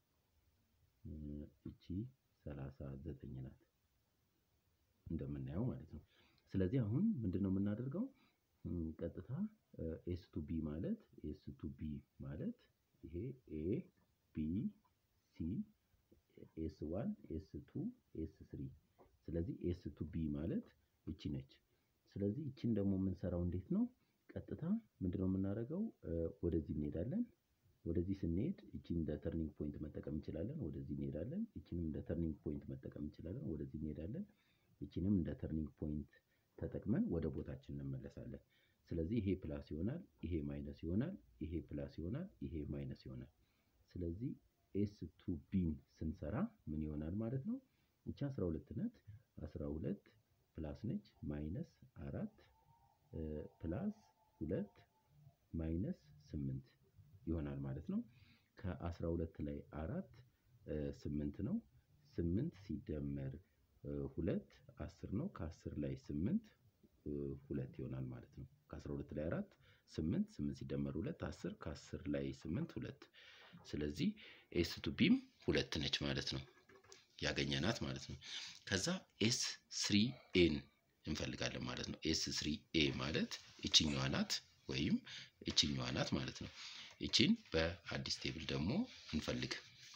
እቺ 39 ናት እንደምናየው ማለት ነው። ስለዚህ አሁን ምንድን ነው የምናደርገው? ቀጥታ ኤስ ቱ ቢ ማለት ኤስ ቱ ቢ ማለት ይሄ ኤ ቢ ሲ ኤስ ዋን ኤስ ቱ ኤስ ስሪ ስለዚህ ኤስ ቱ ቢ ማለት እቺ ነች። ስለዚህ እቺን ደግሞ የምንሰራው እንዴት ነው? ቀጥታ ምንድነው የምናደርገው? ወደዚህ እንሄዳለን። ወደዚህ ስንሄድ እቺን እንደ ተርኒንግ ፖይንት መጠቀም እንችላለን። ወደዚህ እንሄዳለን። እቺንም እንደ ተርኒንግ ፖይንት መጠቀም እንችላለን። ወደዚህ እንሄዳለን። እቺንም እንደ ተርኒንግ ፖይንት ተጠቅመን ወደ ቦታችን እንመለሳለን። ስለዚህ ይሄ ፕላስ ይሆናል፣ ይሄ ማይነስ ይሆናል፣ ይሄ ፕላስ ይሆናል፣ ይሄ ማይነስ ይሆናል። ስለዚህ ኤስ ቱ ቢን ስንሰራ ምን ይሆናል ማለት ነው? እቺ 12 ነት 12 ፕላስ ነች ማይነስ አራት ፕላስ ሁለት ማይነስ ስምንት ይሆናል ማለት ነው። ከ12 ላይ አራት ስምንት ነው። ስምንት ሲደመር ሁለት አስር ነው። ከአስር ላይ ስምንት ሁለት ይሆናል ማለት ነው። ከ12 ላይ አራት ስምንት ስምንት ሲደመር ሁለት አስር ከአስር ላይ ስምንት ሁለት ስለዚህ ኤስ ቱ ቢም ሁለት ነች ማለት ነው ያገኘናት ማለት ነው። ከዛ ኤስ ስሪ ኤን እንፈልጋለን ማለት ነው። ኤስ ስሪ ኤ ማለት እችኛዋ ናት ወይም እችኛዋ ናት ማለት ነው። እቺን በአዲስ ቴብል ደግሞ እንፈልግ።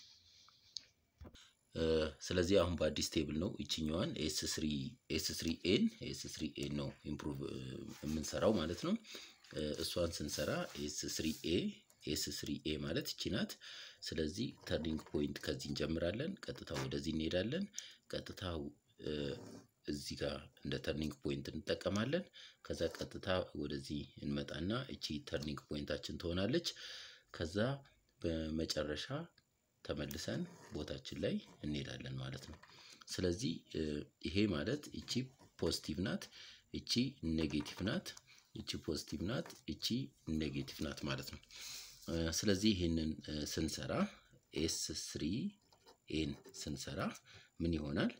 ስለዚህ አሁን በአዲስ ቴብል ነው እችኛዋን ኤስ ስሪ ኤስ ስሪ ኤን ኤስ ስሪ ኤን ነው ኢምፕሩቭ የምንሰራው ማለት ነው። እሷን ስንሰራ ኤስ ስሪ ኤ ኤስ ስሪ ኤ ማለት እቺ ናት። ስለዚህ ተርኒንግ ፖይንት ከዚህ እንጀምራለን። ቀጥታ ወደዚህ እንሄዳለን። ቀጥታ እዚህ ጋር እንደ ተርኒንግ ፖይንት እንጠቀማለን። ከዛ ቀጥታ ወደዚህ እንመጣና እቺ ተርኒንግ ፖይንታችን ትሆናለች። ከዛ በመጨረሻ ተመልሰን ቦታችን ላይ እንሄዳለን ማለት ነው። ስለዚህ ይሄ ማለት እቺ ፖዚቲቭ ናት፣ እቺ ኔጌቲቭ ናት፣ እቺ ፖዚቲቭ ናት፣ እቺ ኔጌቲቭ ናት ማለት ነው። ስለዚህ ይህንን ስንሰራ ኤስ ስሪ ኤን ስንሰራ ምን ይሆናል?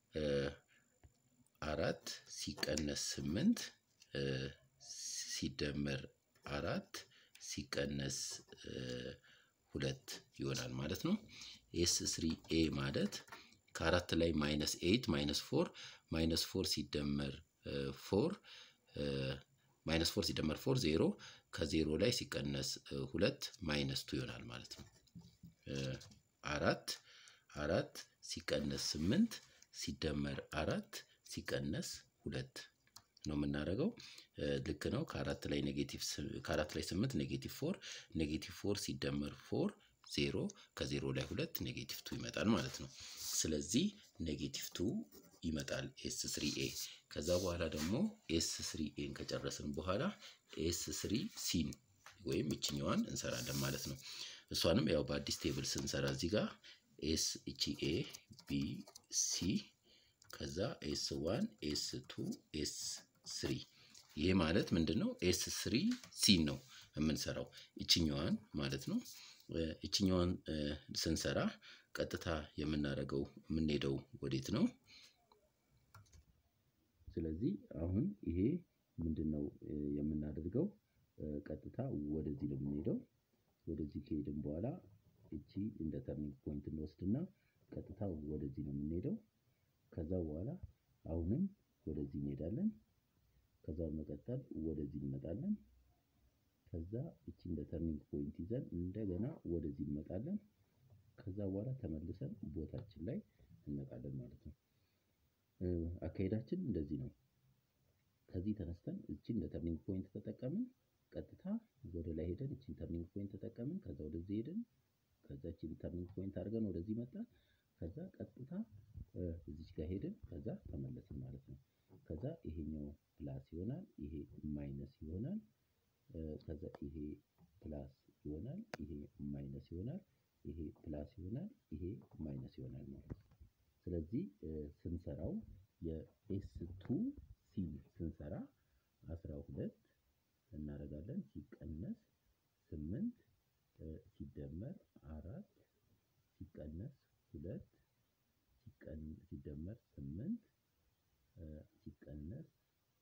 አራት ሲቀነስ ስምንት ሲደመር አራት ሲቀነስ ሁለት ይሆናል ማለት ነው። ኤስ ስሪ ኤ ማለት ከአራት ላይ ማይነስ ኤይት ማይነስ ፎር ማይነስ ፎር ሲደመር ፎር ማይነስ ፎር ሲደመር ፎር ዜሮ ከዜሮ ላይ ሲቀነስ ሁለት ማይነስ ቱ ይሆናል ማለት ነው። አራት አራት ሲቀነስ ስምንት ሲደመር አራት ሲቀነስ ሁለት ነው የምናደርገው። ልክ ነው። ከአራት ላይ ኔጌቲቭ ከአራት ላይ ስምንት ኔጌቲቭ ፎር ኔጌቲቭ ፎር ሲደመር ፎር ዜሮ ከዜሮ ላይ ሁለት ኔጌቲቭ ቱ ይመጣል ማለት ነው። ስለዚህ ኔጌቲቭ ቱ ይመጣል ኤስ ስሪ ኤ። ከዛ በኋላ ደግሞ ኤስ ስሪ ኤን ከጨረስን በኋላ ኤስ ስሪ ሲን ወይም እችኛዋን እንሰራለን ማለት ነው። እሷንም ያው በአዲስ ቴብል ስንሰራ እዚህ ጋር ኤስ እቺ ኤ ቢ ሲ ከዛ ኤስ ዋን ኤስ ቱ ኤስ ስሪ ይሄ ማለት ምንድን ነው? ኤስ ስሪ ሲን ነው የምንሰራው እችኛዋን ማለት ነው። እችኛዋን ስንሰራ ቀጥታ የምናደርገው የምንሄደው ወዴት ነው? ስለዚህ አሁን ይሄ ምንድን ነው የምናደርገው? ቀጥታ ወደዚህ ነው የምንሄደው። ወደዚህ ከሄድን በኋላ እቺ እንደ ተርኒንግ ፖይንት እንወስድና ቀጥታ ወደዚህ ነው የምንሄደው። ከዛ በኋላ አሁንም ወደዚህ እንሄዳለን። ከዛ በመቀጠል ወደዚህ እንመጣለን። ከዛ እቺ እንደ ተርኒንግ ፖይንት ይዘን እንደገና ወደዚህ እንመጣለን። ከዛ በኋላ ተመልሰን ቦታችን ላይ እንመጣለን ማለት ነው። አካሄዳችን እንደዚህ ነው። ከዚህ ተነስተን እቺን እንደ ተርኒንግ ፖይንት ተጠቀምን። ቀጥታ ወደ ላይ ሄደን እቺን ተርኒንግ ፖይንት ተጠቀምን። ከዛ ወደዚህ ሄደን ከዛ እቺን ተርኒንግ ፖይንት አድርገን ወደዚህ መጣን። ከዛ ቀጥታ እዚች ጋር ሄድን። ከዛ ተመለስን ማለት ነው። ከዛ ይሄኛው ፕላስ ይሆናል፣ ይሄ ማይነስ ይሆናል። ከዛ ይሄ ፕላስ ይሆናል፣ ይሄ ማይነስ ይሆናል፣ ይሄ ፕላስ ይሆናል፣ ይሄ ማይነስ ይሆናል ማለት ነው። ስለዚህ ስንሰራው የኤስ ቱ ሲ ስንሰራ አስራ ሁለት እናደርጋለን ሲቀነስ ስምንት ሲደመር አራት ሲቀነስ ሁለት ሲደመር ስምንት ሲቀነስ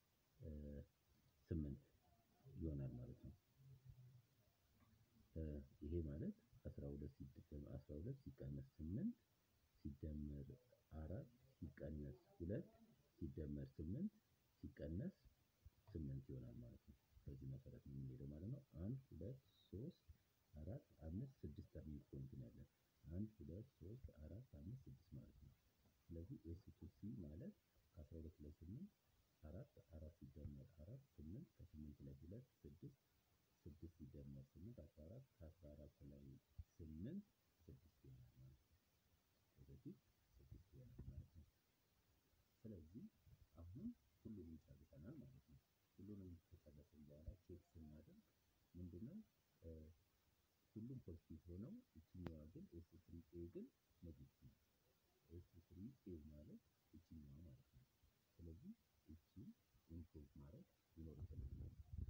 ስምንት ይሆናል ማለት ነው። ይሄ ማለት አስራ ሁለት አስራ ሁለት ሲቀነስ ስምንት ሲደመር አራት ሲቀነስ ሁለት ሲደመር ስምንት ሲቀነስ ስምንት ይሆናል ማለት ነው። በዚህ መሰረት ነው የምንሄደው ማለት ነው። አንድ ሁለት ሶስት አራት አምስት ስድስት ተርኒንግ ፖይንት ነው ያለን። አንድ ሁለት ሶስት አራት አምስት ስድስት ማለት ነው። ስለዚህ ኤስ ቱ ሲ ማለት ከአስራ ሁለት ላይ ስምንት አራት አራት ሲደመር አራት ስምንት ከስምንት ላይ ሁለት ስድስት ስድስት ሲደመር ስምንት አስራ አራት ከአስራ አራት ላይ ስምንት ስድስት ይሆናል ማለት ነው። ስለዚህ ስድስት ይሆናል ማለት ነው። ስለዚህ አሁን ሁሉንም ጨርሰናል ማለት ነው። ሁሉንም ከጨረስን በኋላ ቼክ ስናደርግ ምንድነው ሁሉም ፖዚቲቭ ሆነው እችኛዋ ግን ኤስ ስሪ ኤ ግን ኔጌቲቭ ነው። ኤስ ስሪ ኤ ማለት እችኛዋ ማለት ነው። ስለዚህ እቺን ኢምፕሩቭ ማድረግ ይኖርብናል።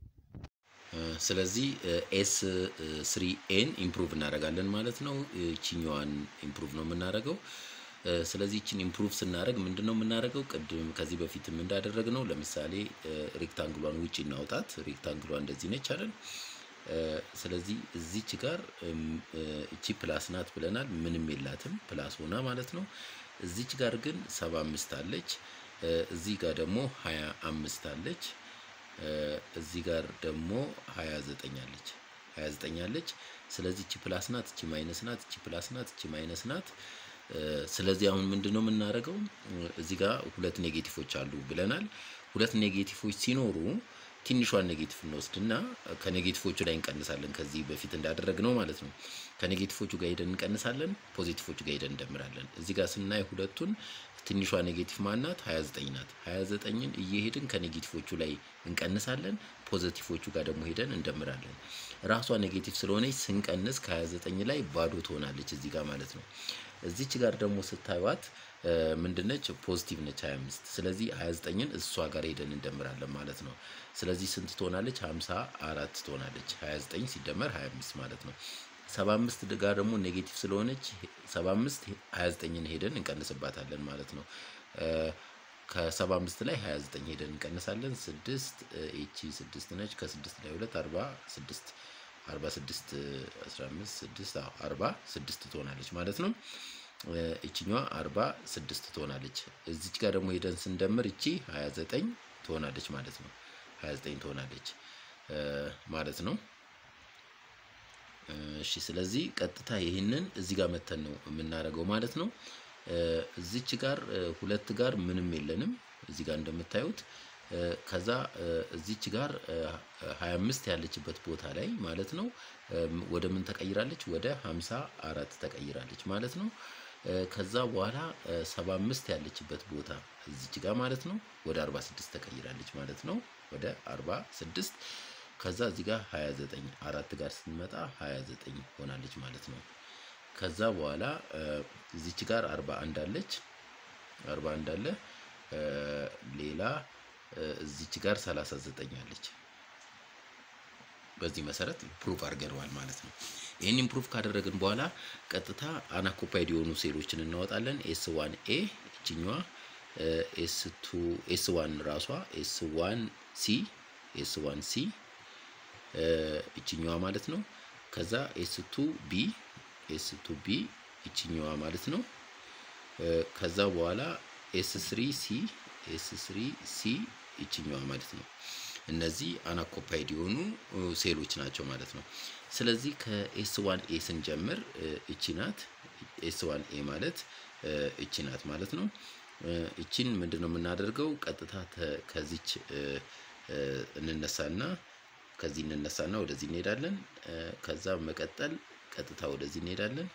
ስለዚህ ኤስ ስሪ ኤን ኢምፕሩቭ እናደርጋለን ማለት ነው። እችኛዋን ኢምፕሩቭ ነው የምናደርገው። ስለዚህ ይችን ኢምፕሩቭ ስናደርግ ምንድን ነው የምናደርገው? ቅድም ከዚህ በፊትም እንዳደረግ ነው። ለምሳሌ ሬክታንግሏን ውጭ እናውጣት። ሬክታንግሏ እንደዚህ ነች አይደል? ስለዚህ እዚች ጋር እቺ ፕላስ ናት ብለናል። ምንም የላትም ፕላስ ሆና ማለት ነው። እዚች ጋር ግን ሰባ አምስት አለች። እዚህ ጋር ደግሞ ሀያ አምስት አለች። እዚህ ጋር ደግሞ ሀያ ዘጠኝ አለች። ሀያ ዘጠኝ አለች። ስለዚህ እቺ ፕላስ ናት፣ እቺ ማይነስ ናት፣ እቺ ፕላስ ናት፣ እቺ ማይነስ ናት። ስለዚህ አሁን ምንድን ነው የምናደርገው? እዚህ ጋር ሁለት ኔጌቲቮች አሉ ብለናል። ሁለት ኔጌቲቮች ሲኖሩ ትንሿን ኔጌቲቭ እንወስድና ከኔጌቲቮቹ ላይ እንቀንሳለን። ከዚህ በፊት እንዳደረግነው ማለት ነው። ከኔጌቲቮቹ ጋር ሄደን እንቀንሳለን፣ ፖዚቲቮቹ ጋር ሄደን እንደምራለን። እዚህ ጋር ስናይ ሁለቱን ትንሿ ኔጌቲቭ ማናት? 29 ናት። 29ን እየሄድን ከኔጌቲቮቹ ላይ እንቀንሳለን፣ ፖዚቲቮቹ ጋር ደግሞ ሄደን እንደምራለን። ራሷ ኔጌቲቭ ስለሆነች ስንቀንስ ከ29 ላይ ባዶ ትሆናለች እዚህ ጋር ማለት ነው። እዚች ጋር ደግሞ ስታዩት ምንድነች? ፖዚቲቭ ነች 25። ስለዚህ 29ን እሷ ጋር ሄደን እንደምራለን ማለት ነው። ስለዚህ ስንት ትሆናለች? 54 ትሆናለች። 29 ሲደመር 25 ማለት ነው። 75 ጋር ደግሞ ኔጌቲቭ ስለሆነች 75 29ን ሄደን እንቀንስባታለን ማለት ነው። ከ75 ላይ 29 ሄደን እንቀንሳለን። 6 ኤቺ 6 ነች። ከ6 ላይ 2 46 46 15 6 46 ትሆናለች ማለት ነው። እችኛዋ 46 ትሆናለች። እዚች ጋር ደግሞ ሄደን ስንደምር እቺ 29 ትሆናለች ማለት ነው። 29 ትሆናለች ማለት ነው። እሺ ስለዚህ ቀጥታ ይህንን እዚህ ጋር መተን ነው የምናደርገው ማለት ነው። እዚች ጋር ሁለት ጋር ምንም የለንም እዚህ ጋር እንደምታዩት ከዛ እዚች ጋር 25 ያለችበት ቦታ ላይ ማለት ነው ወደ ምን ተቀይራለች? ወደ 54 ተቀይራለች ማለት ነው። ከዛ በኋላ ሰባ አምስት ያለችበት ቦታ እዚች ጋር ማለት ነው ወደ አርባ ስድስት ተቀይራለች ማለት ነው። ወደ አርባ ስድስት ከዛ እዚህ ጋር ሀያ ዘጠኝ አራት ጋር ስንመጣ ሀያ ዘጠኝ ሆናለች ማለት ነው። ከዛ በኋላ እዚች ጋር አርባ አንድ አለች አርባ አንድ አለ ሌላ እዚች ጋር ሰላሳ ዘጠኝ አለች። በዚህ መሰረት ፕሩፍ አድርገነዋል ማለት ነው። ይህን ኢምፕሩቭ ካደረግን በኋላ ቀጥታ አናኮፓይድ የሆኑ ሴሎችን እናወጣለን። ኤስ ዋን ኤ እችኛዋ፣ ኤስ ቱ ኤስ ዋን ራሷ፣ ኤስ ዋን ሲ ኤስ ዋን ሲ እችኛዋ ማለት ነው። ከዛ ኤስ ቱ ቢ ኤስ ቱ ቢ እችኛዋ ማለት ነው። ከዛ በኋላ ኤስ ስሪ ሲ ኤስ ስሪ ሲ ይችኛዋ ማለት ነው። እነዚህ አናኮፓይድ የሆኑ ሴሎች ናቸው ማለት ነው። ስለዚህ ከኤስ ዋን ኤ ስንጀምር እቺ ናት። ኤስ ዋን ኤ ማለት እቺ ናት ማለት ነው። እቺን ምንድን ነው የምናደርገው? ቀጥታ ከዚች እንነሳና ከዚህ እንነሳና ወደዚህ እንሄዳለን። ከዛ መቀጠል ቀጥታ ወደዚህ እንሄዳለን።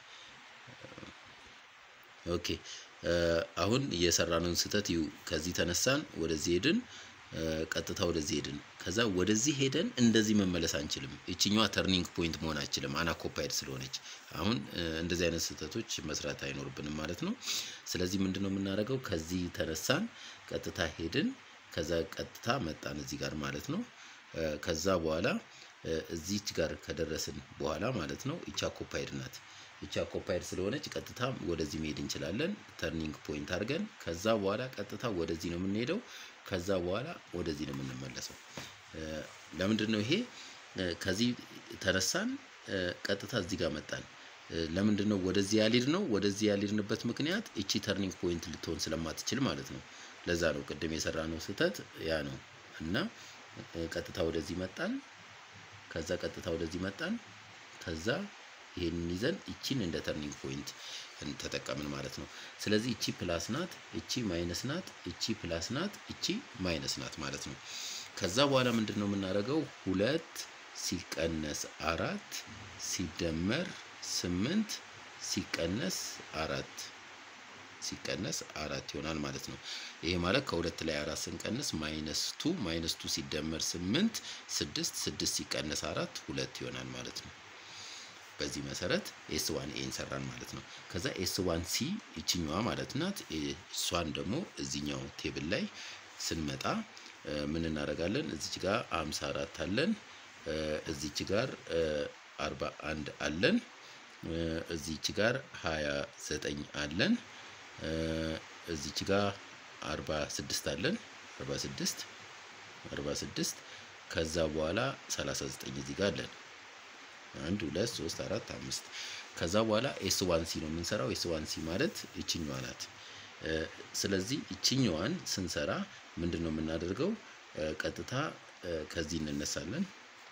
ኦኬ አሁን እየሰራነውን ስህተት ይሁ ከዚህ ተነሳን ወደዚህ ሄድን፣ ቀጥታ ወደዚህ ሄድን። ከዛ ወደዚህ ሄደን እንደዚህ መመለስ አንችልም። ይችኛዋ ተርኒንግ ፖይንት መሆን አንችልም አናኮፓይድ ስለሆነች። አሁን እንደዚህ አይነት ስህተቶች መስራት አይኖርብንም ማለት ነው። ስለዚህ ምንድን ነው የምናደርገው? ከዚህ ተነሳን፣ ቀጥታ ሄድን፣ ከዛ ቀጥታ መጣን እዚህ ጋር ማለት ነው። ከዛ በኋላ እዚች ጋር ከደረስን በኋላ ማለት ነው ይቺ አኮፓይድ ናት። ይቺ አኮፓይድ ስለሆነች ቀጥታ ወደዚህ መሄድ እንችላለን፣ ተርኒንግ ፖይንት አድርገን። ከዛ በኋላ ቀጥታ ወደዚህ ነው የምንሄደው። ከዛ በኋላ ወደዚህ ነው የምንመለሰው። ለምንድን ነው ይሄ? ከዚህ ተነሳን፣ ቀጥታ እዚህ ጋር መጣን። ለምንድን ነው ወደዚህ ያልሄድ ነው? ወደዚህ ያልሄድንበት ምክንያት እቺ ተርኒንግ ፖይንት ልትሆን ስለማትችል ማለት ነው። ለዛ ነው ቅድም የሰራ ነው ስህተት ያ ነው እና ቀጥታ ወደዚህ መጣን። ከዛ ቀጥታ ወደዚህ መጣን። ከዛ ይሄንን ይዘን እቺን እንደ ተርኒንግ ፖይንት ተጠቀምን ማለት ነው። ስለዚህ እቺ ፕላስ ናት፣ እቺ ማይነስ ናት፣ እቺ ፕላስ ናት፣ እቺ ማይነስ ናት ማለት ነው። ከዛ በኋላ ምንድን ነው የምናደርገው? ሁለት ሲቀነስ አራት ሲደመር ስምንት ሲቀነስ አራት ሲቀነስ አራት ይሆናል ማለት ነው። ይሄ ማለት ከሁለት ላይ አራት ስንቀንስ ማይነስ ቱ ማይነስ ቱ ሲደመር ስምንት ስድስት ስድስት ሲቀነስ አራት ሁለት ይሆናል ማለት ነው። በዚህ መሰረት ኤስ ዋን ኤን ሰራን ማለት ነው። ከዛ ኤስ ዋን ሲ ይችኛዋ ማለት ናት። እሷን ደግሞ እዚኛው ቴብል ላይ ስንመጣ ምን እናደርጋለን? እዚች ጋር አምሳ አራት አለን። እዚች ጋር አርባ አንድ አለን። እዚች ጋር ሀያ ዘጠኝ አለን። እዚች ጋር አርባ ስድስት አለን። አርባ ስድስት አርባ ስድስት ከዛ በኋላ ሰላሳ ዘጠኝ እዚህ ጋር አለን። አንድ ሁለት ሶስት አራት አምስት ከዛ በኋላ ኤስ ዋን ሲ ነው የምንሰራው። ኤስ ዋን ሲ ማለት ይችኛዋ ናት። ስለዚህ ይችኛዋን ስንሰራ ምንድን ነው የምናደርገው? ቀጥታ ከዚህ እንነሳለን፣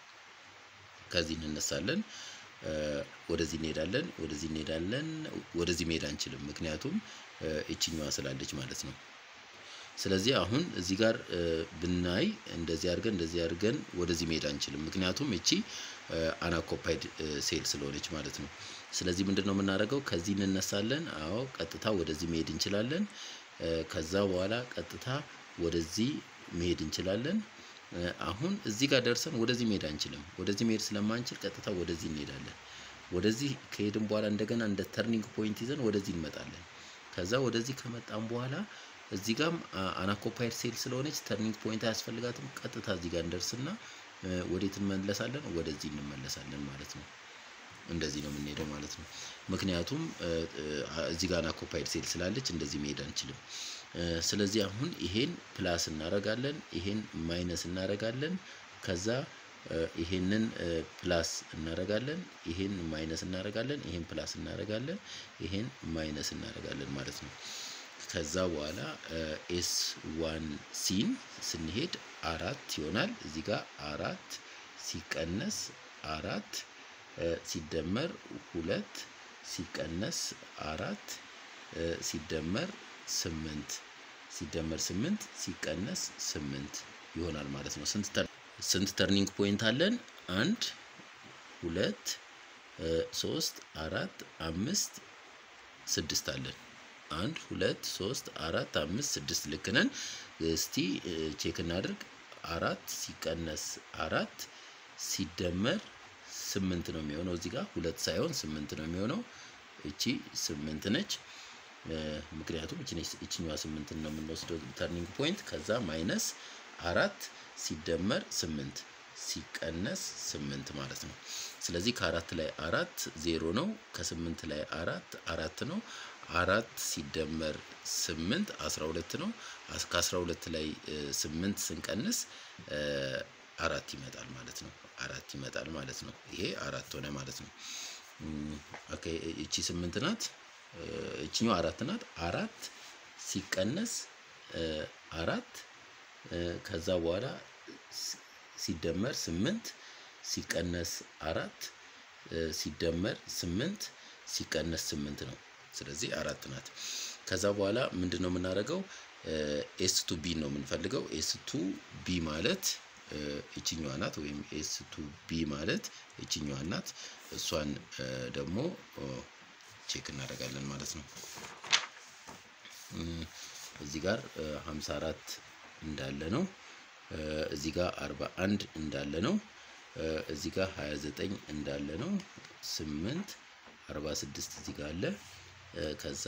ከዚህ እንነሳለን፣ ወደዚህ እንሄዳለን፣ ወደዚህ እንሄዳለን። ወደዚህ መሄድ አንችልም፣ ምክንያቱም ይችኛዋ ስላለች ማለት ነው። ስለዚህ አሁን እዚህ ጋር ብናይ እንደዚህ አድርገን እንደዚህ አድርገን ወደዚህ መሄድ አንችልም፣ ምክንያቱም እቺ አናኮፓይድ ሴል ስለሆነች ማለት ነው። ስለዚህ ምንድን ነው የምናደርገው? ከዚህ እንነሳለን። አዎ ቀጥታ ወደዚህ መሄድ እንችላለን። ከዛ በኋላ ቀጥታ ወደዚህ መሄድ እንችላለን። አሁን እዚህ ጋር ደርሰን ወደዚህ መሄድ አንችልም። ወደዚህ መሄድ ስለማንችል ቀጥታ ወደዚህ እንሄዳለን። ወደዚህ ከሄድን በኋላ እንደገና እንደ ተርኒንግ ፖይንት ይዘን ወደዚህ እንመጣለን። ከዛ ወደዚህ ከመጣን በኋላ እዚህ ጋም አናኮፓይድ ሴል ስለሆነች ተርኒንግ ፖይንት አያስፈልጋትም። ቀጥታ እዚህ ጋር እንደርስና ወዴት እንመለሳለን? ወደዚህ እንመለሳለን ማለት ነው። እንደዚህ ነው የምንሄደው ማለት ነው። ምክንያቱም እዚህ ጋር አናኮፓይድ ሴል ስላለች እንደዚህ መሄድ አንችልም። ስለዚህ አሁን ይሄን ፕላስ እናረጋለን፣ ይሄን ማይነስ እናረጋለን። ከዛ ይሄንን ፕላስ እናረጋለን፣ ይሄን ማይነስ እናረጋለን፣ ይሄን ፕላስ እናረጋለን፣ ይሄን ማይነስ እናረጋለን ማለት ነው። ከዛ በኋላ ኤስ ዋን ሲን ስንሄድ አራት ይሆናል። እዚህ ጋር አራት ሲቀነስ አራት ሲደመር ሁለት ሲቀነስ አራት ሲደመር ስምንት ሲደመር ስምንት ሲቀነስ ስምንት ይሆናል ማለት ነው። ስንት ተርኒንግ ፖይንት አለን? አንድ ሁለት ሶስት አራት አምስት ስድስት አለን። አንድ ሁለት ሶስት አራት አምስት ስድስት ልክ ነን። እስቲ ቼክ እናድርግ። አራት ሲቀነስ አራት ሲደመር ስምንት ነው የሚሆነው። እዚህ ጋር ሁለት ሳይሆን ስምንት ነው የሚሆነው። እቺ ስምንት ነች። ምክንያቱም እችኛዋ ስምንት ነው የምንወስደው ተርኒንግ ፖይንት። ከዛ ማይነስ አራት ሲደመር ስምንት ሲቀነስ ስምንት ማለት ነው። ስለዚህ ከአራት ላይ አራት ዜሮ ነው። ከስምንት ላይ አራት አራት ነው። አራት ሲደመር ስምንት አስራ ሁለት ነው። ከአስራ ሁለት ላይ ስምንት ስንቀንስ አራት ይመጣል ማለት ነው። አራት ይመጣል ማለት ነው። ይሄ አራት ሆነ ማለት ነው። ኦኬ እቺ ስምንት ናት። እቺኛው አራት ናት። አራት ሲቀነስ አራት ከዛ በኋላ ሲደመር ስምንት ሲቀነስ አራት ሲደመር ስምንት ሲቀነስ ስምንት ነው። ስለዚህ አራት ናት። ከዛ በኋላ ምንድን ነው የምናደርገው? ኤስ ቱ ቢ ነው የምንፈልገው። ኤስ ቱ ቢ ማለት እችኛዋ ናት፣ ወይም ኤስ ቱ ቢ ማለት እችኛዋ ናት። እሷን ደግሞ ቼክ እናደርጋለን ማለት ነው። እዚህ ጋር 54 እንዳለ ነው። እዚህ ጋር 41 እንዳለ ነው። እዚህ ጋር 29 እንዳለ ነው። 8 46 እዚህ ጋር አለ። ከዛ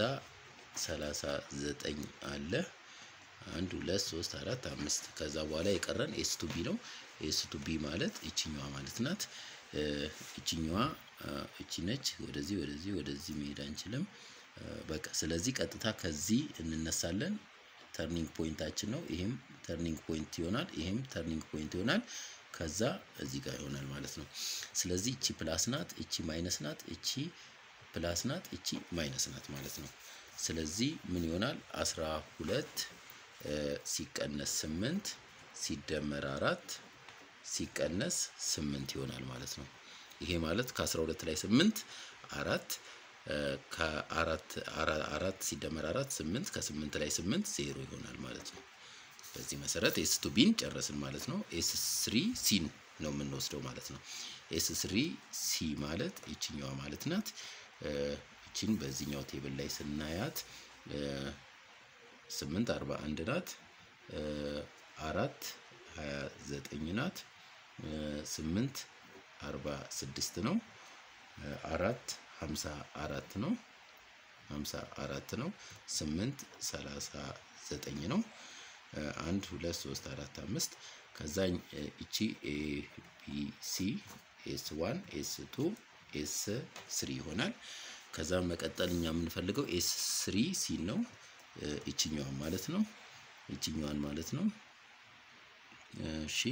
39 አለ። አንድ ሁለት ሶስት አራት አምስት ከዛ በኋላ የቀረን ኤስ ቱ ቢ ነው። ኤስ ቱ ቢ ማለት እችኛዋ ማለት ናት። እችኛዋ እቺ ነች። ወደዚህ ወደዚህ ወደዚህ መሄድ አንችልም። በቃ ስለዚህ ቀጥታ ከዚህ እንነሳለን። ተርኒንግ ፖይንታችን ነው። ይሄም ተርኒንግ ፖይንት ይሆናል። ይሄም ተርኒንግ ፖይንት ይሆናል። ከዛ እዚህ ጋር ይሆናል ማለት ነው። ስለዚህ እቺ ፕላስ ናት፣ እቺ ማይነስ ናት፣ እቺ ፕላስ ናት፣ እቺ ማይነስ ናት ማለት ነው። ስለዚህ ምን ይሆናል? አስራ ሁለት ሲቀነስ ስምንት ሲደመር አራት ሲቀነስ ስምንት ይሆናል ማለት ነው። ይሄ ማለት ከአስራ ሁለት ላይ ስምንት አራት ከአራት አራት ሲደመር አራት ስምንት ከስምንት ላይ ስምንት ዜሮ ይሆናል ማለት ነው። በዚህ መሰረት ኤስ ቱ ቢን ጨረስን ማለት ነው። ኤስ ስሪ ሲን ነው የምንወስደው ማለት ነው። ኤስ ስሪ ሲ ማለት ይችኛዋ ማለት ናት። ይችን በዚህኛው ቴብል ላይ ስናያት ስምንት አርባ አንድ ናት። አራት ሀያ ዘጠኝ ናት። ስምንት አርባ ስድስት ነው። አራት ሀምሳ አራት ነው። ሀምሳ አራት ነው። ስምንት ሰላሳ ዘጠኝ ነው። አንድ ሁለት ሶስት አራት አምስት ከዛ እቺ ኤ ቢ ሲ ኤስ ዋን ኤስ ቱ ኤስ ስሪ ይሆናል። ከዛ መቀጠል እኛ የምንፈልገው ኤስ ስሪ ሲ ነው። ይችኛዋን ማለት ነው። ይችኛዋን ማለት ነው። እሺ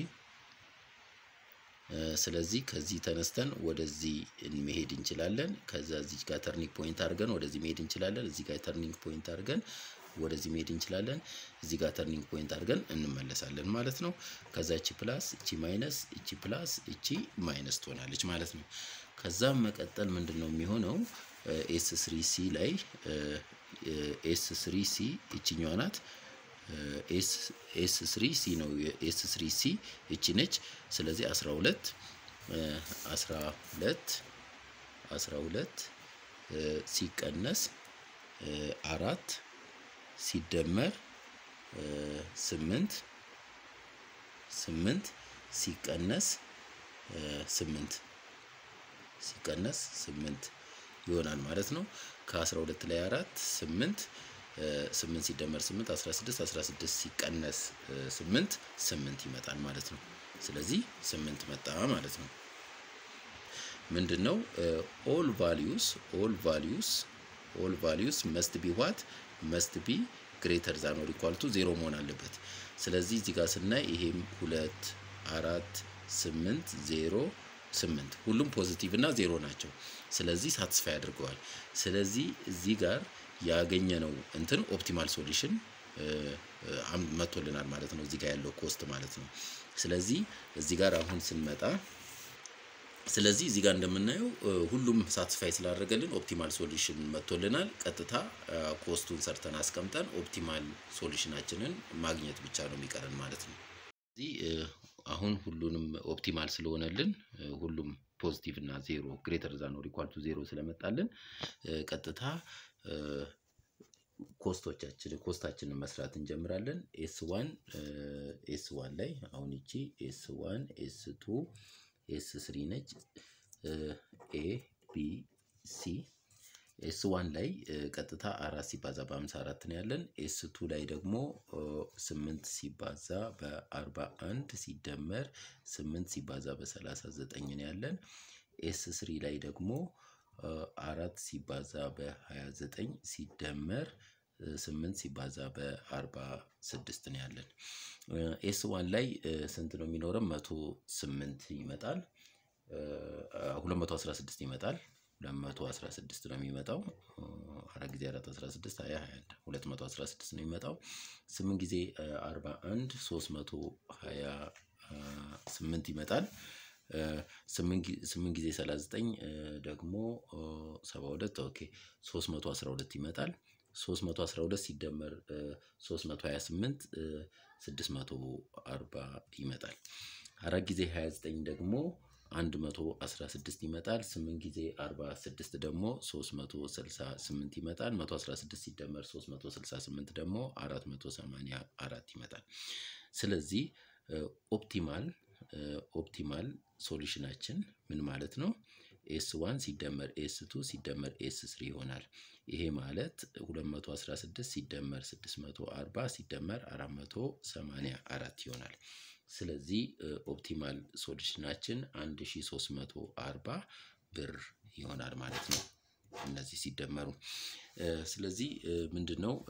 ስለዚህ ከዚህ ተነስተን ወደዚህ መሄድ እንችላለን። ከዛ እዚህ ጋር ተርኒንግ ፖይንት አድርገን ወደዚህ መሄድ እንችላለን። እዚህ ጋር ተርኒንግ ፖይንት አድርገን ወደዚህ መሄድ እንችላለን። እዚህ ጋር ተርኒንግ ፖይንት አድርገን እንመለሳለን ማለት ነው። ከዛ እቺ ፕላስ፣ እቺ ማይነስ፣ እቺ ፕላስ፣ እቺ ማይነስ ትሆናለች ማለት ነው። ከዛም መቀጠል ምንድን ነው የሚሆነው? ኤስ ስሪ ሲ ላይ ኤስ ስሪ ሲ ይችኛዋ ናት። ኤስ ስሪ ሲ ነው። ኤስ ስሪ ሲ እቺ ነች። ስለዚህ አስራ ሁለት አስራ ሁለት አስራ ሁለት ሲቀነስ አራት ሲደመር ስምንት ስምንት ሲቀነስ ስምንት ሲቀነስ ስምንት ይሆናል ማለት ነው። ከአስራ ሁለት ላይ አራት ስምንት ስምንት ሲደመር ስምንት አስራ ስድስት አስራ ስድስት ሲቀነስ ስምንት ስምንት ይመጣል ማለት ነው። ስለዚህ ስምንት መጣ ማለት ነው። ምንድን ነው ኦል ቫሊዩስ ኦል ቫሊዩስ ኦል ቫሊዩስ መስት ቢ ዋት መስት ቢ ግሬተር ዛን ኦር ኢኳል ቱ ዜሮ መሆን አለበት። ስለዚህ እዚህ ጋር ስናይ ይሄም ሁለት አራት ስምንት ዜሮ ስምንት ሁሉም ፖዚቲቭ እና ዜሮ ናቸው። ስለዚህ ሳትስፋይ አድርገዋል። ስለዚህ እዚህ ጋር ያገኘነው እንትን ኦፕቲማል ሶሉሽን መጥቶልናል ማለት ነው። እዚህ ጋር ያለው ኮስት ማለት ነው። ስለዚህ እዚህ ጋር አሁን ስንመጣ ስለዚህ እዚህ ጋር እንደምናየው ሁሉም ሳትስፋይ ስላደረገልን ኦፕቲማል ሶሉሽን መጥቶልናል። ቀጥታ ኮስቱን ሰርተን አስቀምጠን ኦፕቲማል ሶሉሽናችንን ማግኘት ብቻ ነው የሚቀረን ማለት ነው። እዚህ አሁን ሁሉንም ኦፕቲማል ስለሆነልን ሁሉም ፖዚቲቭ እና ዜሮ ግሬተር ዛን ኦር ኢኳል ቱ ዜሮ ስለመጣልን ቀጥታ ኮስቶቻችን ኮስታችንን መስራት እንጀምራለን። ኤስ ዋን ኤስ ዋን ላይ አሁን ይቺ ኤስ ዋን ኤስ ቱ ኤስ ስሪ ነች። ኤ ቢ ሲ ኤስ ዋን ላይ ቀጥታ አራት ሲባዛ በሀምሳ አራት ነው ያለን። ኤስ ቱ ላይ ደግሞ ስምንት ሲባዛ በአርባ አንድ ሲደመር ስምንት ሲባዛ በሰላሳ ዘጠኝ ነው ያለን። ኤስ ስሪ ላይ ደግሞ አራት ሲባዛ በሀያ ዘጠኝ ሲደመር ስምንት ሲባዛ በአርባ ስድስት ነው ያለን። ኤስ ዋን ላይ ስንት ነው የሚኖረን? መቶ ስምንት ይመጣል። ሁለት መቶ አስራ ስድስት ይመጣል። ሁለት መቶ አስራ ስድስት ነው የሚመጣው። አራት ጊዜ አራት አስራ ስድስት ሀያ ሀያ አንድ ሁለት መቶ አስራ ስድስት ነው የሚመጣው። ስምንት ጊዜ አርባ አንድ ሶስት መቶ ሀያ ስምንት ይመጣል። ስምንት ጊዜ ሰላሳ ዘጠኝ ደግሞ ሰባ ሁለት ኦኬ ሶስት መቶ አስራ ሁለት ይመጣል። ሶስት መቶ አስራ ሁለት ሲደመር ሶስት መቶ ሀያ ስምንት ስድስት መቶ አርባ ይመጣል። አራት ጊዜ ሀያ ዘጠኝ ደግሞ አንድ መቶ አስራ ስድስት ይመጣል። ስምንት ጊዜ አርባ ስድስት ደግሞ ሶስት መቶ ስልሳ ስምንት ይመጣል። መቶ አስራ ስድስት ሲደመር ሶስት መቶ ስልሳ ስምንት ደግሞ አራት መቶ ሰማንያ አራት ይመጣል። ስለዚህ ኦፕቲማል ኦፕቲማል ሶሉሽናችን ምን ማለት ነው? ኤስ ዋን ሲደመር ኤስ ቱ ሲደመር ኤስ ስሪ ይሆናል። ይሄ ማለት 216 ሲደመር 640 ሲደመር 484 ይሆናል። ስለዚህ ኦፕቲማል ሶሉሽናችን 1340 ብር ይሆናል ማለት ነው። እነዚህ ሲደመሩ ስለዚህ ምንድን ነው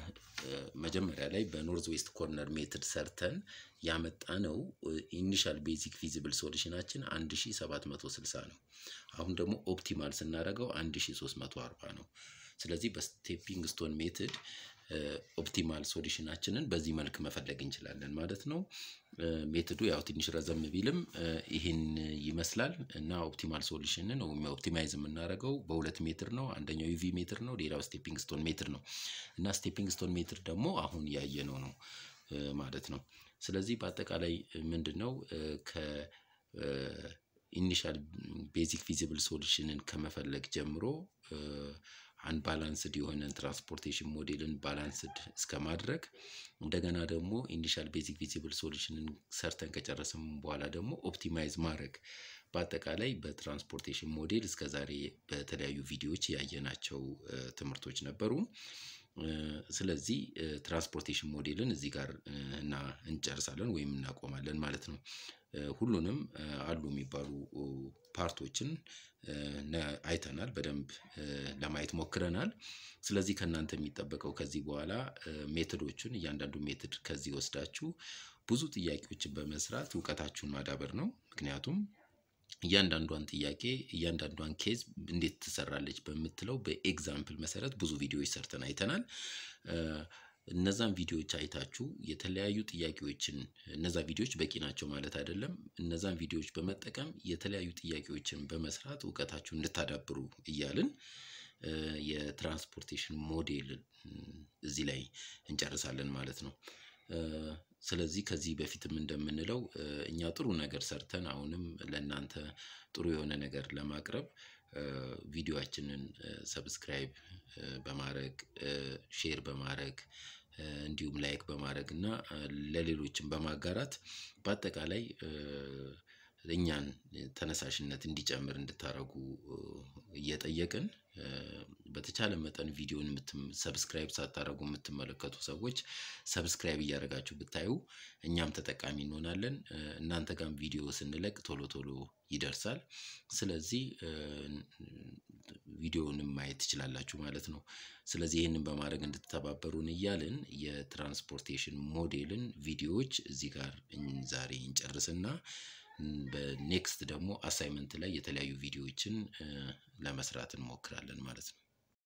መጀመሪያ ላይ በኖርዝ ዌስት ኮርነር ሜትድ ሰርተን ያመጣነው ኢኒሻል ቤዚክ ፊዚብል ሶሉሽናችን 1760 ነው። አሁን ደግሞ ኦፕቲማል ስናደርገው 1340 ነው። ስለዚህ በስቴፒንግ ስቶን ሜትድ ኦፕቲማል ሶሉሽናችንን በዚህ መልክ መፈለግ እንችላለን ማለት ነው። ሜትዱ ያው ትንሽ ረዘም ቢልም ይህን ይመስላል እና ኦፕቲማል ሶሉሽንን ወይም ኦፕቲማይዝ የምናደርገው በሁለት ሜትር ነው። አንደኛው ዩቪ ሜትር ነው፣ ሌላው ስቴፒንግ ስቶን ሜትር ነው እና ስቴፒንግ ስቶን ሜትር ደግሞ አሁን ያየነው ነው ማለት ነው። ስለዚህ በአጠቃላይ ምንድን ነው ከ ኢኒሻል ቤዚክ ፊዚብል ሶሉሽንን ከመፈለግ ጀምሮ አንባላንስድ የሆነን ትራንስፖርቴሽን ሞዴልን ባላንስድ እስከ ማድረግ እንደገና ደግሞ ኢኒሻል ቤዚክ ፊዚብል ሶሉሽንን ሰርተን ከጨረስም በኋላ ደግሞ ኦፕቲማይዝ ማድረግ በአጠቃላይ በትራንስፖርቴሽን ሞዴል እስከዛሬ በተለያዩ ቪዲዮዎች ያየናቸው ትምህርቶች ነበሩ። ስለዚህ ትራንስፖርቴሽን ሞዴልን እዚህ ጋር እና እንጨርሳለን ወይም እናቆማለን ማለት ነው። ሁሉንም አሉ የሚባሉ ፓርቶችን አይተናል በደንብ ለማየት ሞክረናል። ስለዚህ ከእናንተ የሚጠበቀው ከዚህ በኋላ ሜትዶቹን እያንዳንዱ ሜትድ ከዚህ ወስዳችሁ ብዙ ጥያቄዎችን በመስራት እውቀታችሁን ማዳበር ነው። ምክንያቱም እያንዳንዷን ጥያቄ እያንዳንዷን ኬዝ እንዴት ትሰራለች በምትለው በኤግዛምፕል መሰረት ብዙ ቪዲዮዎች ሰርተን አይተናል። እነዛን ቪዲዮዎች አይታችሁ የተለያዩ ጥያቄዎችን እነዛ ቪዲዮዎች በቂ ናቸው ማለት አይደለም። እነዛን ቪዲዮዎች በመጠቀም የተለያዩ ጥያቄዎችን በመስራት እውቀታችሁን እንድታዳብሩ እያልን የትራንስፖርቴሽን ሞዴል እዚህ ላይ እንጨርሳለን ማለት ነው። ስለዚህ ከዚህ በፊትም እንደምንለው እኛ ጥሩ ነገር ሰርተን አሁንም ለእናንተ ጥሩ የሆነ ነገር ለማቅረብ ቪዲዮአችንን ሰብስክራይብ በማድረግ ሼር በማድረግ እንዲሁም ላይክ በማድረግ እና ለሌሎችም በማጋራት በአጠቃላይ እኛን ተነሳሽነት እንዲጨምር እንድታደርጉ እየጠየቅን በተቻለ መጠን ቪዲዮን ሰብስክራይብ ሳታደርጉ የምትመለከቱ ሰዎች ሰብስክራይብ እያደረጋችሁ ብታዩ እኛም ተጠቃሚ እንሆናለን። እናንተ ጋርም ቪዲዮ ስንለቅ ቶሎ ቶሎ ይደርሳል። ስለዚህ ቪዲዮውንም ማየት ትችላላችሁ ማለት ነው። ስለዚህ ይህንን በማድረግ እንድትተባበሩን እያልን የትራንስፖርቴሽን ሞዴልን ቪዲዮዎች እዚህ ጋር ዛሬ እንጨርስና በኔክስት ደግሞ አሳይመንት ላይ የተለያዩ ቪዲዮዎችን ለመስራት እንሞክራለን ማለት ነው